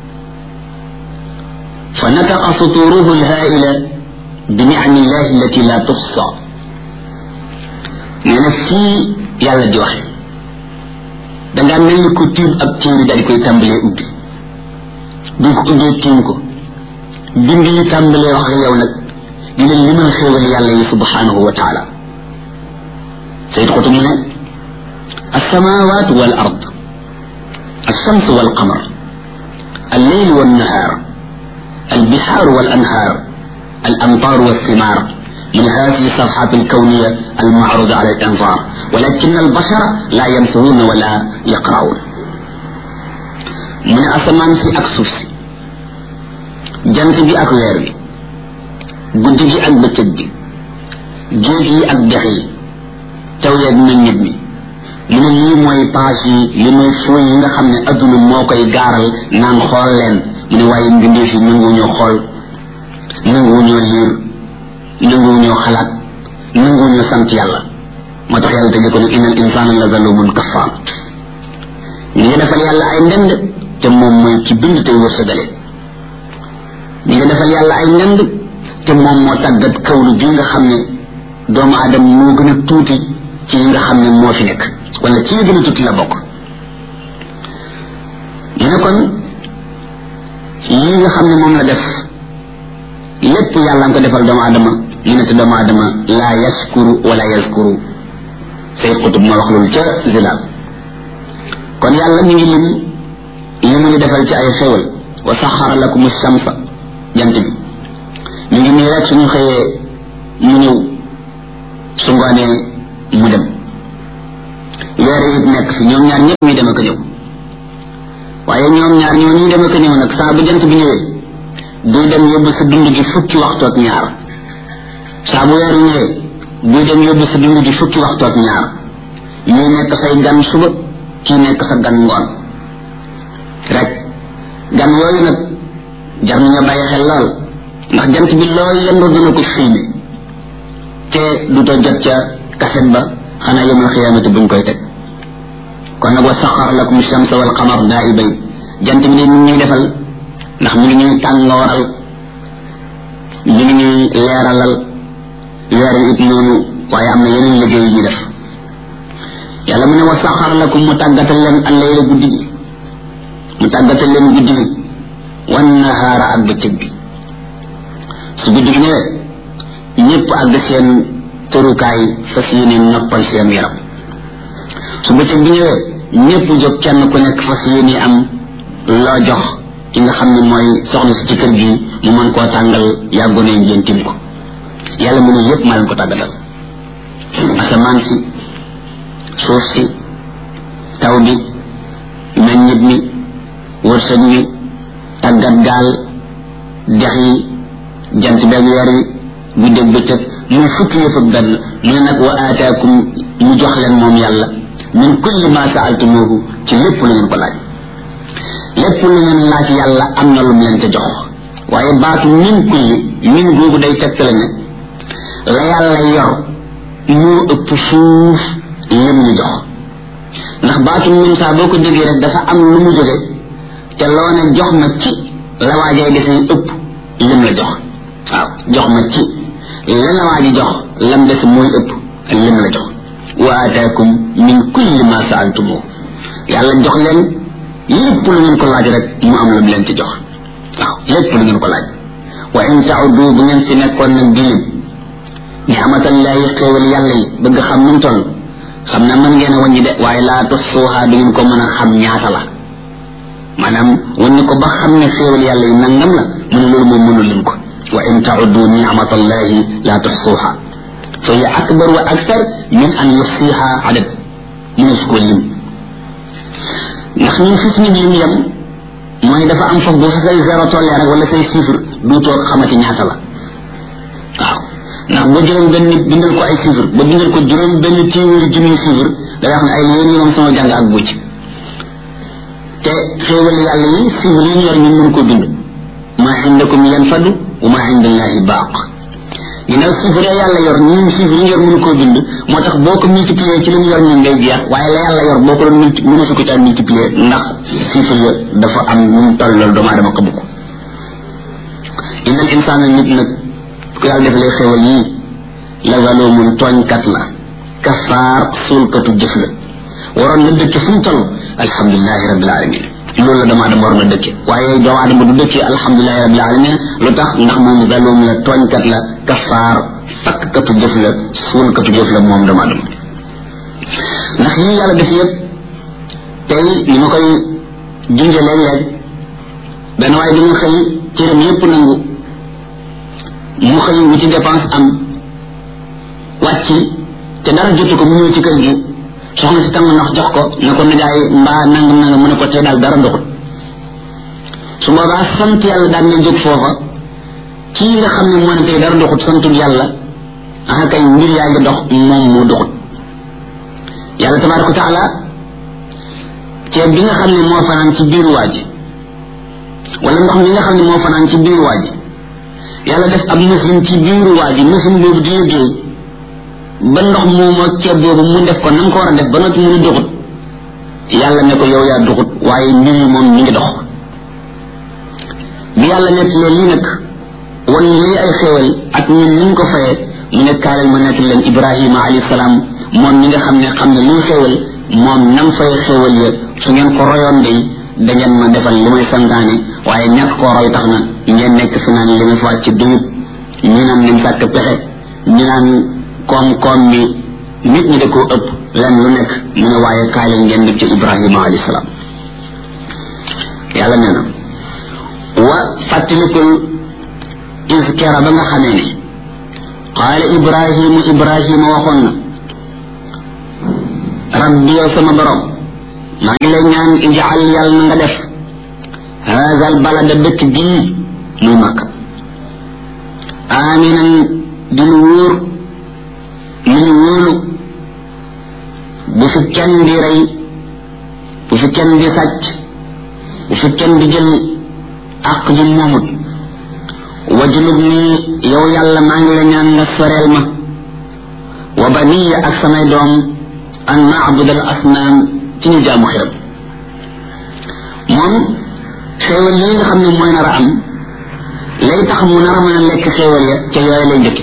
فنطق سطوره الهائلة بنعم الله التي لا تحصى nee na fii yàlla di waxe dangaa mel ni ku tiim ab téere daal di koy tàmbalee ubbi bi ko ubbee tiim ko bind yi tàmbalee wax ak yow nag di leen limal xéewal yàlla yi subhanahu wa taala sayid xutu mu ne alsamawat wal ard الشمس والقمر الليل والنهار البحار والأنهار الأمطار والثمار من هذه الصفحات الكونية المعروضة على الأنظار ولكن البشر لا ينظرون ولا يقرؤون من أسمان في أكسوس جنت بي أكوير بي guddi gi ak bëccëg gi géej yi ak dex yi taw yeeg meññit mi mu ne lii mooy page yi li mooy fooy yi nga xam ne adduna moo koy gaaral naan xool leen mu ne waaye mbindeef yi nanguwuñoo xool nanguwuñoo liir nanguwuñoo xalaat nanguwuñoo sant yàlla moo tax yàlla tëjee ko ne innal insaana la zalumun kafaar ñi nga defal yàlla ay ndend te moom mooy ci bind tey wërsëgale ñi nga defal yàlla ay ndend te moom moo tàggat kawlu bi nga xam ne doomu aadama moo gën a tuuti ci yi nga xam ne moo fi nekk wala ci yi gën a tuuti la bokk mu ne kon yi nga xam ne moom la def lépp yàlla nga ko defal doomu aadama mu ne te doomu aadama laa yaskuru wala yaskuru say xutub ma wax loolu ca zilaal kon yàlla mi ngi lim li mu ngi defal ci ay xewal wa saxara lakum shamsa jant bi mi ngi nii rek suñu xëyee mu ñëw su ngoonee mu dem weer it nekk fi ñoom ñaar ñëpp ñuy dem ak a ñëw waaye ñoom ñaar ñoo ñuy dem ak a ñëw nag saa bu jant bi ñëwee buy dem yóbbu sa dund gi fukki waxtu ak ñaar saa bu weer ñëwee buy dem yóbbu sa dund gi fukki waxtu ak ñaar ñuy nekk say gan suba kii nekk sa gan ngoon rek gan yooyu nag jar na nga bàyyi xel lool ndax jant bi lool yendu dina ko filmé te du to jot ca kaset ba xanaa yawmal xiyaamati buñ koy teg kon nag wa saxar lakum shamsa wal qamar daa'ibay jant bi de mi ñuy defal ndax mi ngi ñuy tàngooral mi ngi ñuy leeralal weer wi it noonu waaye am na yeneen liggéey yu ñuy def yàlla mu ne wa saxar lakum mu tàggatal leen allayla guddi gi mu tàggatal leen guddi gi wan nahaara ak bëccëg bi su guddi gi ñëwee ñëpp àgg seen tërukaay fas yéene noppal seen yaram su bëccëg bi ñëwee ñëpp jóg kenn ku nekk fas yéene am loo jox ki nga xam ne mooy soxna si ci kër gi mu mën koo tàngal yàggone ngeen tim ko yàlla mu ne yëpp maa leen ko tàggatal asamaan si suuf si taw bi meññit mi wërsëg mi tàggat gaal dex yi jant beeg weer wi guddeeg bëccëg muy fukki yëf ak benn mu ne nag wa aataakum mu jox leen moom yàlla min kulli ma saaltumuhu ci lépp lu ngeen ko laaj lépp lu ngeen laaj yàlla am na lu mu leen te jox waaye baatu min kulli min googu day tegtale ne la yàlla yor moo ëpp fuuf lim ñu jox ndax baatu min saa boo ko déggee rek dafa am lu mu jóge te loo ne jox ma ci la waajay desee ëpp lim la jox waaw jox ma ci la la waaji jox lam des mooy ëpp lim la jox wa ataakum min kulli ma saaltumoo yàlla jox leen lépp lu ngeen ko laaj rek mu am lu mu leen ci jox waaw lépp lu ngeen ko laaj wa in taudu bu ngeen fi nekkoon nag di lim ni'matallahi xéewal yàlla yi bëgg xam nu mu toll xam na mën ngeen a wàññi de waaye laa tuxsuuha du ngeen ko mën a xam ñaata la maanaam wàññi ko ba xam ne xéewal yàlla yi nangam la mu ne loolu moom mënu leen ko wa in taudu ni'matallahi laa tuxsuuha fa hiya akbar wa akthar min an yuxsiha adad mënees ko lim ndax ñun fi suñu lim yem mooy dafa am foofu bu fa say zéro tollee rek wala say chiffre du toog xamati ñaata la waaw ndax ba juróom benn nit bindal ko ay chiffre ba bindal ko juróom benn téeméeri junniy chiffre day wax ne ay yéen ñi moom sama jàng ak bucc te xéewal yàlla yi chiffre yi ñu yor ñun mën ko bind ma indakum yanfadu wa ma indallahi baaq ginnaaw chiffre ya yàlla yor ñun chiffre yi ñu yor mënu koo bind moo tax boo ko multiplier ci li ñu yor ñun day jeex waaye la yàlla yor boo ko doon multi mënu su ko caa multiplier ndax chiffre ya dafa am nu mu toll loolu doomu aadama xamu ko innal insaana nit nag ku yàlla defalee xéwal yii la zalumun tooñkat la kafaar suulkatu jëf la waroon na dëkke fu mu toll alhamdulilahi rabbil alamin loolu la doomu aadama war na dëkke waaye doomu aadama du dëkke alhamdulilahi rabbil alamin lu tax ndax moom zalum la tooñkat la kafaar fakkatu jëf la suulkatu jëf la moom doomu aadama ndax yii yàlla def yëpp tey ni ma koy junje léeg-léeg benn waaye dañu xëy cëram yëpp nangu mu xëy wu ci dépense am wàcc te dara jotu ko mu ñëw ci kër gi soxna si tàng ndox jox ko ne ko nijaay mbaa nangam nangam mu ne ko tey daal dara doxut su boobaa sant yàlla daan na jóg foofa kii nga xam ne moo ne tey dara doxut santul yàlla ah kay mbir yaa ngi dox moom moo doxut yàlla tabaraka wa taala ceeb bi nga xam ne moo fanaan ci biiru waa ji wala ndox mi nga xam ne moo fanaan ci biiru waa ji yàlla def ab machine ci biiru waa ji machine boobu di liggéey ba ndox moomu ak ceeb boobu mu def ko na mu ko war a def ba noppi mu ne doxut yàlla ne ko yow yaa doxut waaye mbir yi moom mi ngi dox bi yàlla nekk leen lii nag wan lii ay xéewal ak ñun ni ñu ko fayee mu ne kaalal ma nekk leen ibrahima alayhi salaam moom mi nga xam ne xam ne luy xéewal moom nam fay xéewal ya su ngeen ko royoon day da ngeen ma defal li may santaane waaye ñàkk koo roy tax na ngeen nekk fi naan li ma fa ci dugub ñu naan lim sàkk pexe ñu naan koom-koom mi nit ñi da koo ëpp len lu nekk mu ne waaye kaay leen ngeen def ci ibrahima alayhi salaam yàlla nee na wa fàttalikul iskera ba nga xamee ne qaala ibrahimu ibrahima waxoon na rabbi yow sama borom maa ngi lay ñaan ijaal yàlla na nga def haazal balada dëkk bii muy makka aminan di lu wóor lu ñu wóolu bu fi kenn di rey bu fi kenn di sàcc bu fi kenn di jël àq ju moomut wajnub ni yow yàlla maa ngi la ñaan nga soreel ma wa baniya ak samay doom an naabud al asnaam ci ñu jaamu xiram moom xéewal yi nga xam ne mooy nar a am lay tax mu nar a mën a lekk xéewal ya ca yooyu lay njëkki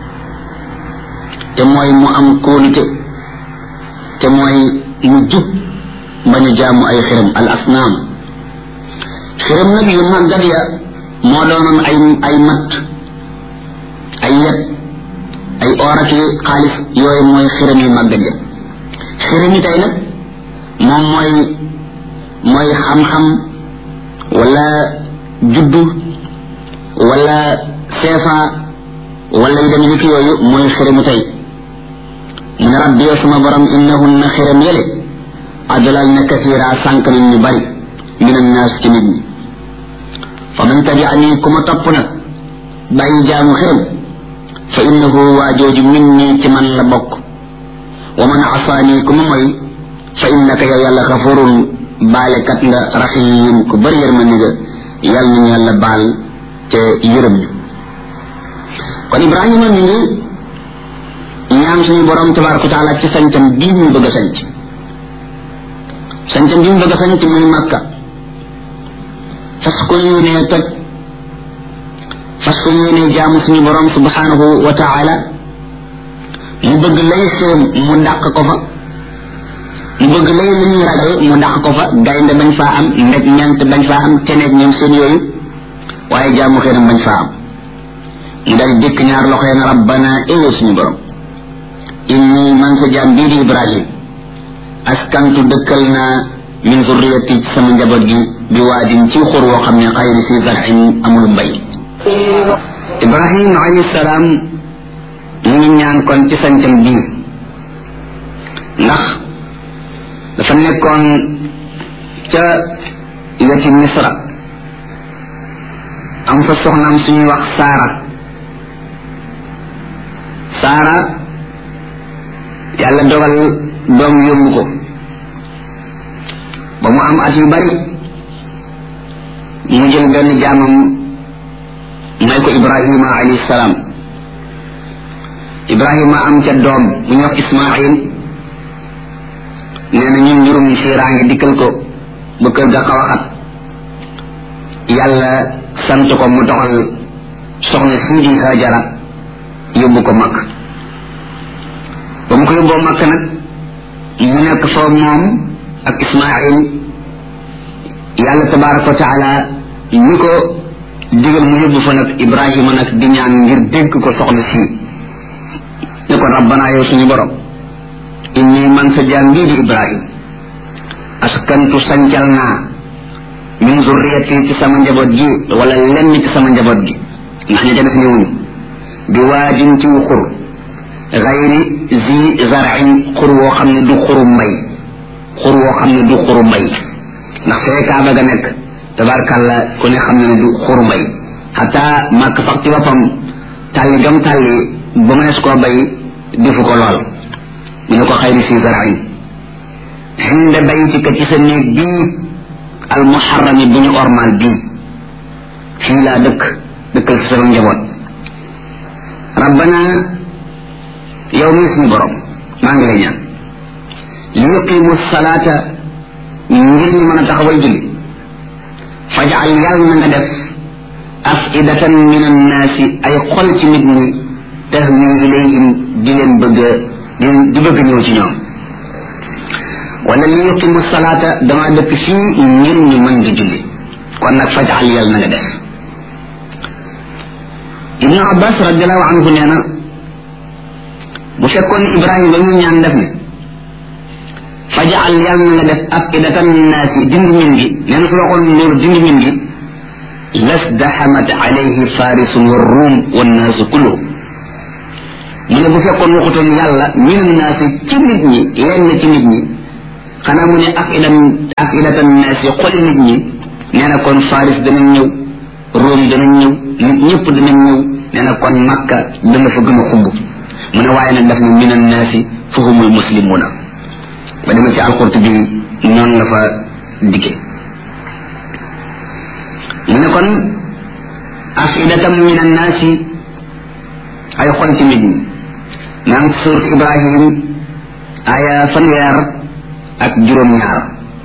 te mooy mu am kóolute te mooy mu jub bañ a jaamu ay xiram al asnaam xiram nag yu màggat ya moo doonoon ay ay matt ay yet ay or ak xaalis yooyu mooy xiram yu màggat ya xiram yi tey nag moom mooy mooy xam-xam wala juddu wala seefa wala yu demee ni ki yooyu mooy xiramu tey mu ne rabbi yow sama borom innahunna xiram yële adlal na katira sànq nañ ñu bari min annaas ci nit ñi fa man tabiani ku ma topp nag bàyyi jaamu xiram fa innahu waa jooju min nii ci man la bokk wa man asaani ku ma moy fa innaka yow yàlla xafurun baalekat nga raxiim ku bëri yërmande nga yàlla nañu yàlla baal te yërëm ñu kon ibrahima mi ngi ñaan suñu borom tabaraka taala ci sañcam bii mu bëgg a sañc sañcam bii mu bëgg a sañc muy màkka fas ko yéenee toj fas ko yéenee jaamu suñu borom subhanahu wa taala mu bëgg lay xéem mu dàq ko fa mu bëgg lay lu ñuy ragal mu dàq ko fa gaynde bañ faa am ndeg ñant bañ faa am teneeg ñoom seen yooyu waaye jaamu xéenam bañ faa am mu dal dikk ñaar loxo na rabbana éwee suñu borom inni man sa jaam bii di ibrahim askantu dëkkal naa min zurriyati ci sama njaboot gi bi waadin ci xur woo xam ne xayri fi zarin amul mbay ibrahim alayhi salaam mu ngi ñaan kon ci sancam bii ndax dafa nekkoon ca weti misra am fa soxnaam suñuy wax saara saara yàlla dogal doom yóbbu ko ba mu am at yu bari mu jël benn jaamam may ko ibrahima alayhi salaam ibrahima am ca doom bu ñuy wax ismail nee na ñun njurum fiiraange dikkal ko ba kër ga xaw a xat yàlla sant ko mu doxal soxna sii di hajara yóbbu ko makk ba mu ko yóbboo makk nag mu nekk fa moom ak ismail yàlla tabaraka wa taala ñi ko digal mu yóbbu fa nag ibrahima nag di ñaan ngir dénk ko soxna sii ne ko rabbana yow suñu borom inni man sa jaam bii di ibrahim askantu sancal naa min zurriyati ci sama njaboot gi wala lenn ci sama njaboot gi ndax ña ca def ñëwuñu bi waajin ci xur gayri zi zarain xur woo xam ne du xuru mbay xur woo xam ne du xuru mbay ndax fee kaaba ga nekk tabarkàlla ku ne xam ne ne du xuru mbay xataa màkk sax ci boppam tàlli gam tàlli ba mënees koo bay defu ko lool mu ne ko xayri fi zarain xinde baytika ci sa néeg bii al muharrami bu ñu ormal bii fii laa dëkk dëkkal ci sama njaboot rabbana yow mi suñu borom maa ngi lay ñaan li yuqimu salaata ngir ñu mën a taxawal julli fajal yàlla na nga def afidatan min annaasi ay xol ci nit ñi tahwi ilayhim di leen bëgg di di bëgg ñëw ci ñoom wala li yuqimu salaata dama dëkk fii ngir ñu mën di julli kon nag fajal yàlla na nga def ibnu abbas radiallahu anhu nee na bu fekkoon ibrahima ba mu ñaan def ne fajal yàlla na nga def afidatan naasi dindi min gi nee na su waxoon loolu dindi min gi lasdaxamat alayhi farisun wa ruum wannaasu kulluhum mu ne bu fekkoon waxutoon yàlla minan naasi ci nit ñi lenn ci nit ñi xanaa mu ne ak ilan ak ilatan naasi xoli nit ñi nee na kon faris danañ ñëw Rome danañ ñëw nit ñëpp danañ ñëw nee na kon makka dana fa gën a xumb mu ne waaye nag daf ne minan naasi fa humul muslimuna ba demee ci alxurtu bi noonu la fa dikke mu ne kon afidatam min annaasi ay xol ci nit ñi maa ngi surat ibrahim aya fanweer ak juróom-ñaar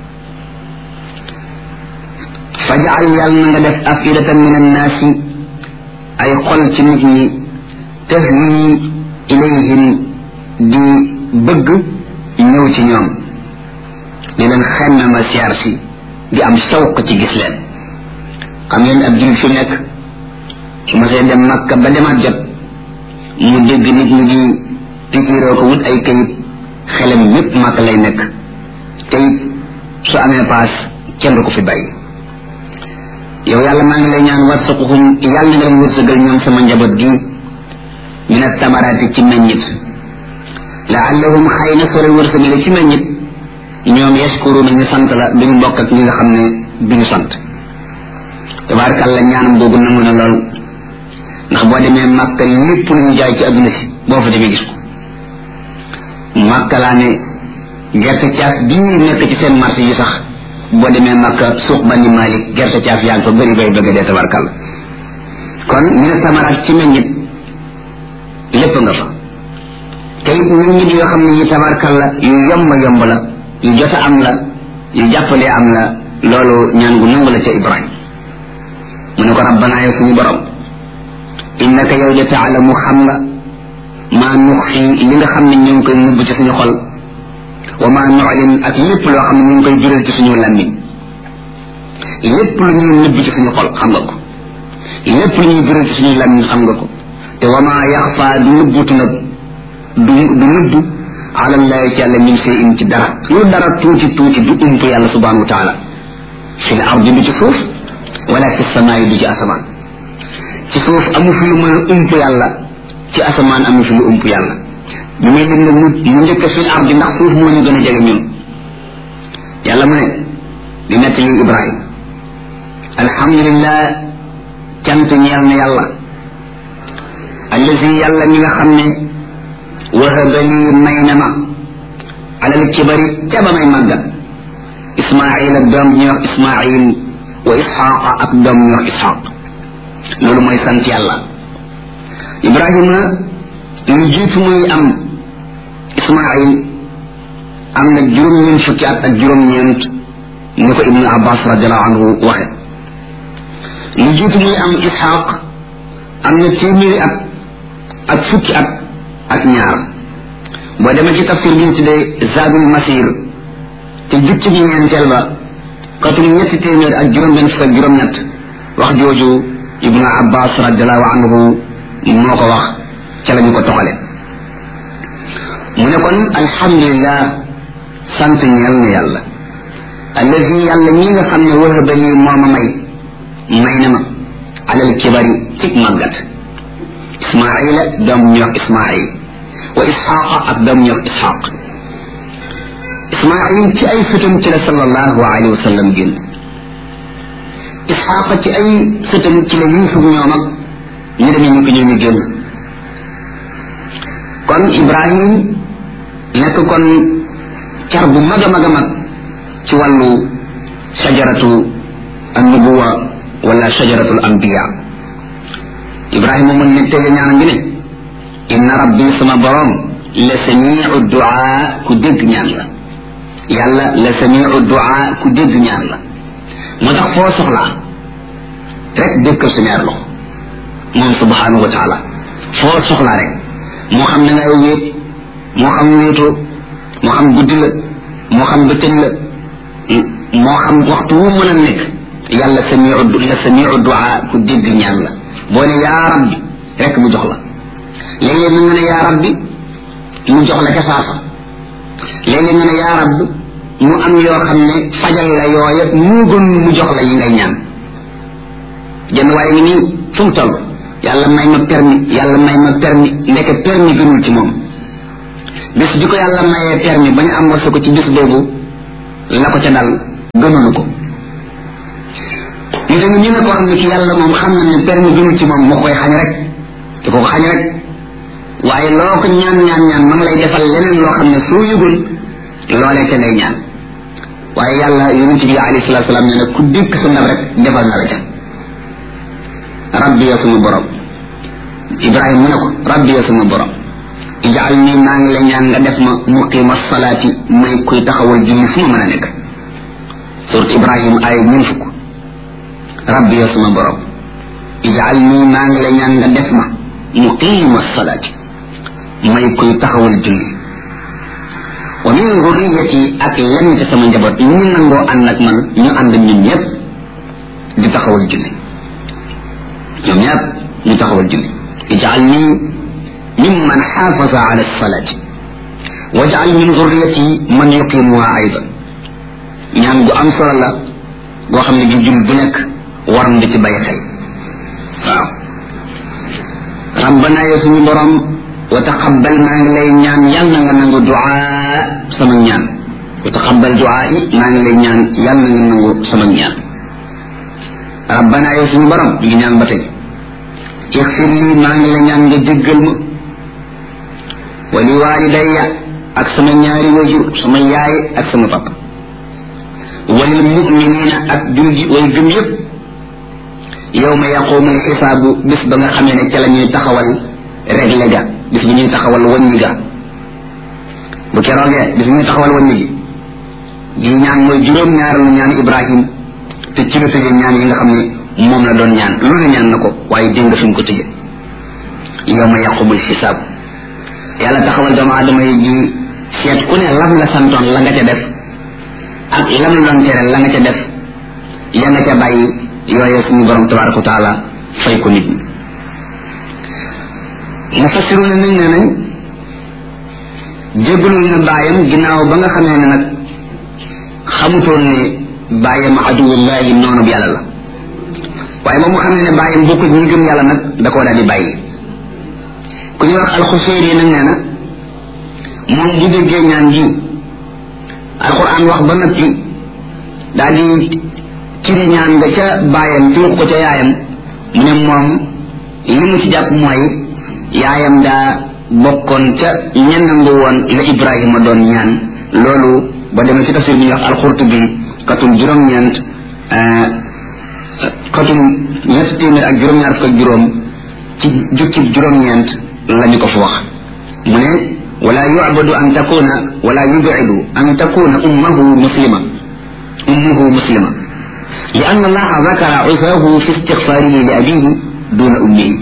fajal yàlla na nga def afidatan min annaasi ay xol ci nit ñi tahwi ilayhim di bëgg ñëw ci ñoom di leen xemme ma siyaar si di am sawq ci gis leen xam ngeen ab jullit fi nekk su ma see dem makka ba demaat jot mu dégg nit ñi di pikiiroo ko wut ay kayit xelam yépp màkk lay nekk te it su amee paas kenn du ko fi bàyyi yow yàlla maa ngi lay ñaan warsuquhum yàlla nga leen wërsëgal ñoom sama njaboot gi min attamaraati ci meññit laallahum xëy na sore wërsëgale ci meññit ñoom yashkuruna ñu sant la duñu bokk ak ñi nga xam ne duñu sant tabaarkàlla ñaanam googu nangu na lool ndax boo demee màkka lépp lu ñu jaay ci adduna si boo fa demee gis ko màkka laa ne gerte caaf bii nekk ci seen marché yi sax boo demee màkka suuq bani malik gerte caaf yaa ngi fa bëri bay bëgg dee tabaarkàlla kon ñu ne samaraat ci meññit lépp nga fa te it meññit yoo xam ne yi tabaarkàlla yu yomb yomb la yu jot a am la yu jàppalee am la loolu ñaan gu nangu la ca ibrahim mu ne ko rabbana yow suñu borom innaka yow de taalamu xam nga maa nuxfi li nga xam ne ñu ngi koy nubb ci suñu xol wa maa nuclin ak lépp loo xam ne ñu ngi koy jural ci suñu làmmiñ lépp lu ñuy nubb ci suñu xol xam nga ko lépp lu ñuy jural ci suñu làmmiñ xam nga ko te wa maa yaxfa du nëbbutu nag du du nëbbu alallahi ci yàlla min sey in ci dara lu dara tuuti tuuti du ump yàlla subhanahu wa taala fi l ardi du ci suuf wala fi samaay du ci asamaan ci suuf amu fi lu mën a ump yàlla ci asamaan amu fi lu ump yàlla ñu may lim nag mu mu njëkk fi l ardi ndax suuf moo ñu gën a jege ñun yàlla mu ne di nett li ibrahim alhamdulillah cant ñeel na yàlla allazi yàlla mi nga xam ne wahaba lii may na ma alal kibari ca ba may màggat ismail ak doom ñuy wax ismail wa isxaqa ak doom ñuy wax isxaq loolu mooy sant yàlla ibrahima lu jiitu muy am ismail am na juróom-ñeent fukki at ak juróom-ñeent ni ko ibnu abbas radiallahu anhu waxe lu jiitu muy am isxaq am na téeméeri at ak fukki at ak ñaar boo demee ci tafsir bi ñu tuddee zadul masir te jukki ji ñeenteel ba katum ñetti téeméer ak juróom benn fukk ak juróom ñett wax jooju ibnu abbas radiallahu anhu moo ko wax ca la ñu ko toxale mu ne kon alhamdulillah sant ñeel na yàlla allazi yàlla ñi nga xam ne wahaba lii moo ma may may na ma alal kibari cig màggat ismaila doom ñu wax ismail wa isxaqa ak doom ñu wax isxaq ismail ci ay sëtam ci la sallallahu alayhi wa sallam génn isxaqa ci ay sëtam ci la yusuf ñoom ak ñu demee ñu ko ñoo ñu génn kon ibrahim nekk kon car bu mag a mag a mag ci wàllu shajaratu annubuwa wala shajaratul anbiya ibrahima mun ne tege ñaan ngi ne inna rabbi sama borom la samiu duaa ku dégg ñaan la yàlla la samiu duaa ku dégg ñaan la moo tax foo soxlaa rek dëkkal sa ñaar loxo moom subhanahu wa taala foo soxlaa rek moo xam ne ngay wéet moo xam wéetoo moo xam guddi la moo xam bëccëg la moo xam waxtu wu mën a nekk yàlla samiu la samiu duaa ku dégg ñaan la boo ne yaa rabbi rek mu jox la léeg-léeg nga ne yaa rabbi mu jox la ca saasa léeg-léeg nga ne yaa rabbi mu am yoo xam ne fajal la yooya mu gën mu jox la yi ngay ñaan jenn waaye ngi nii fu mu toll yàlla may ma permis yàlla may ma permis ndeke permis gënul ci moom bis bi ko yàlla mayee permis ba ñu am warsa ko ci bis boobu la ko ca dal gënulu ko ñu dañu ñu ne koo xam ne ki yàlla moom xam na ne permis gënul ci moom moo koy xañ rek te ko xañ rek waaye loo ko ñaan ñaan ñaan ma ngi lay defal leneen loo xam ne soo yëgul loolee ca lay ñaan waaye yàlla yonent bi alayhi salatu salaam nee na ku dikk sa ndab rek defal na la ca rabbi ya suma borom ibrahima mu ne ko rabbi ya suma borom ijaal nii maa ngi la ñaan nga def ma muqima salaati may kuy taxawal julli fu ma mën a nekk surat ibrahima ay ñun fukk rabbi ya suma borom ijaal nii maa ngi la ñaan nga def ma muqima salaati may kuy taxawal julli wa min zurriyati ak lenn ci sama njaboot ñu nangoo ànd ak man ñu ànd ñun ñëpp di taxawal julli ñoom ñëpp ñu taxawal julli ijaal nii mimman xaafaza ala salaati wajal min zurriyati man yuqimuha aydan ñaan gu am solo la goo xam ne gi jul bu nekk war na ci bàyyi xel waaw rabbana yow suñu borom wa taqabbal maa ngi lay ñaan yàlla nga nangu duaa sama ñaan wa taqabbal duaa yi maa ngi lay ñaan yàlla nga nangu sama ñaan rabbana yow suñu borom mi ngi ñaan ba tey ixfir lii maa ngi la ñaan nga jéggal ma wa li walidayya ak sama ñaari wajur sama yaay ak sama papa walil muminina ak julji way gëm yëpp yow ma yaqumul xisaabu bis ba nga xamee ne ca la ñuy taxawal réglé ga bis bi ñuy taxawal wàññi ga bu keroogee bis bi ñuy taxawal wàññi gi gi ñaan mooy juróom-ñaareelu ñaan ibrahim te ci la tëjee ñaan yi nga xam ne moom la doon ñaan lu ne ñaan na ko waaye dégg nga fi mu ko tëjee yow ma yaqumul xisaabu yàlla taxawal doomu aadama yi ji seet ku ne lam la santoon la nga ca def ak lam la doon tere la nga ca def ya nga ca bàyyi yooye suñu borom tabaraka wa taala fay ko nit ñi mufassiru ne nañ ne nañ jéggalul na bàyyam ginnaaw ba nga xamee ne nag xamutoon ne bàyyam aduwullahi noonu bi yàlla la waaye moom mu xam ne ne bàyyam bokku ñi gëm yàlla nag da koo daal di bàyyi ku ñuy wax alxuseyri yi nag nee na moom bu déggee ñaan ji alquran wax ba noppi daal di ciri ñaan nga ca bàyyam ci ko ca yaayam mu ne moom li mu ci jàpp mooy yaayam daa bokkoon ca ñennangu woon la ibrahima doon ñaan loolu ba demee ci tafsir bi ñuy wax alxurtubi katum juróom-ñeent katum ñett téeméer ak juróom-ñaar fukk ak juróom ci jukkib juróom-ñeent lañu ko fa wax mu ne wala yu'badu an takuna wala yub'idu an takuna ummuhu muslima ummuhu muslima li anna allaha zakara usahu fi istighfarihi li abihi duna ummihi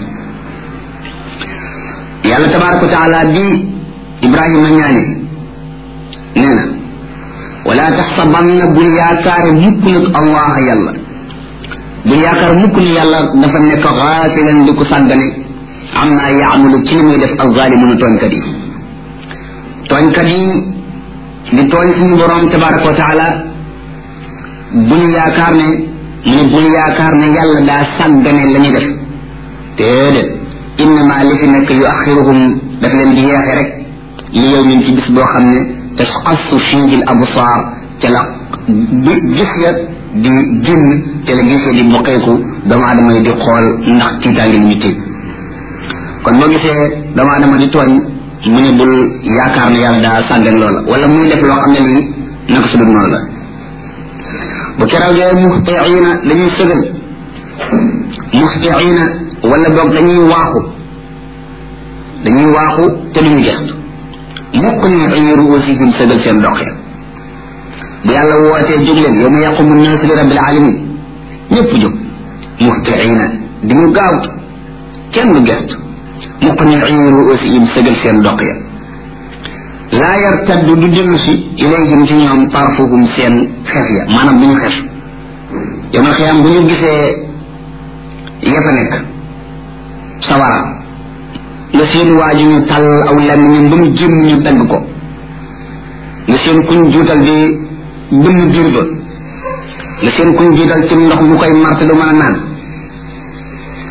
yàlla tabaraka wa taala bi ibrahima ñaane nee na wala taxsabanna bul yaakaare mukk nag allah yàlla bul yaakaar mukk ni yàlla dafa nekk xaafilan di ko sàggane am naa yaamalu ci li muy def alzalimuna tooñkat yi tooñkat yi di tooñ suñu borom tabaraka wa taala bul yaakaar ne mu ne bul yaakaar ne yàlla daa sàggane la ñuy def déedéet innama li fi nekk yu axiruhum daf leen di yeexe rek li yow min ci bis boo xam ne tasqassu fiihi l absaar ca la gis ya di génn ca la gisee di boqeeku doomu aadama yi di xool ndax tiitaange li ñu tiit kon boo gisee doomu aadama di tooñ mu ne bul yaakaar ne yàlla daa sàggan loola wala muy def loo xam ne lii naka su dul noonu la bu keroogee muxtiina dañuy sëgal muxtiina wala boog dañuy waaxu dañuy waaxu te duñu gestu mukk ni ay ruusihim sëgal seen dox ya bu yàlla wootee jóg leen yow ma yaqumu naasu li rabbil alamin ñëpp jóg muxtiina di ñu gaawtu kenn du gestu mukk ni ay ruusihim sëgal seen dox ya laa yartaddu du dellu si ilayhim ci ñoom tarfuhum seen xef ya maanaam bu ñu xef yow ma xiyaam bu ñu gisee ya fa nekk sawara nga seen waaju ñu tàll aw làmmiñam ba mu jëm ñu dagg ko nga seen kuñ juutal di bënn biir ba nga seen kuñ juutal ci ndox mu koy marte du mën a naan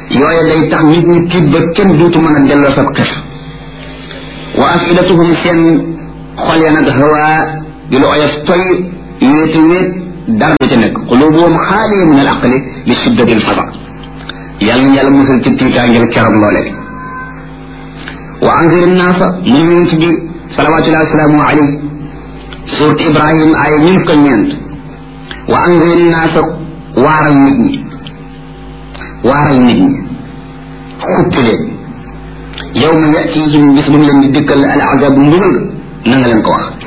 yooye day tax nit ñi tiit ba kenn duutu mën a delloo sab xef wa afidatuhum seen xol ya nag hawa di lu oyof toy wéete wéet dara du ca nekk qulubuhum xaaliya min al aqli li shiddati al fasa yàlla na yàlla musal ci tiitaangel keroog loole wa anzir naasa mu ñu ci bi salawatullahi wasalaamu alayhi surat ibrahim ay ñun ko ñeent wa anzir naasa waaral nit ñi waaral nit ñi xuppi leen yow ma yatihim bis bu mu leen di dikkal al azab mbugal na nga leen ko wax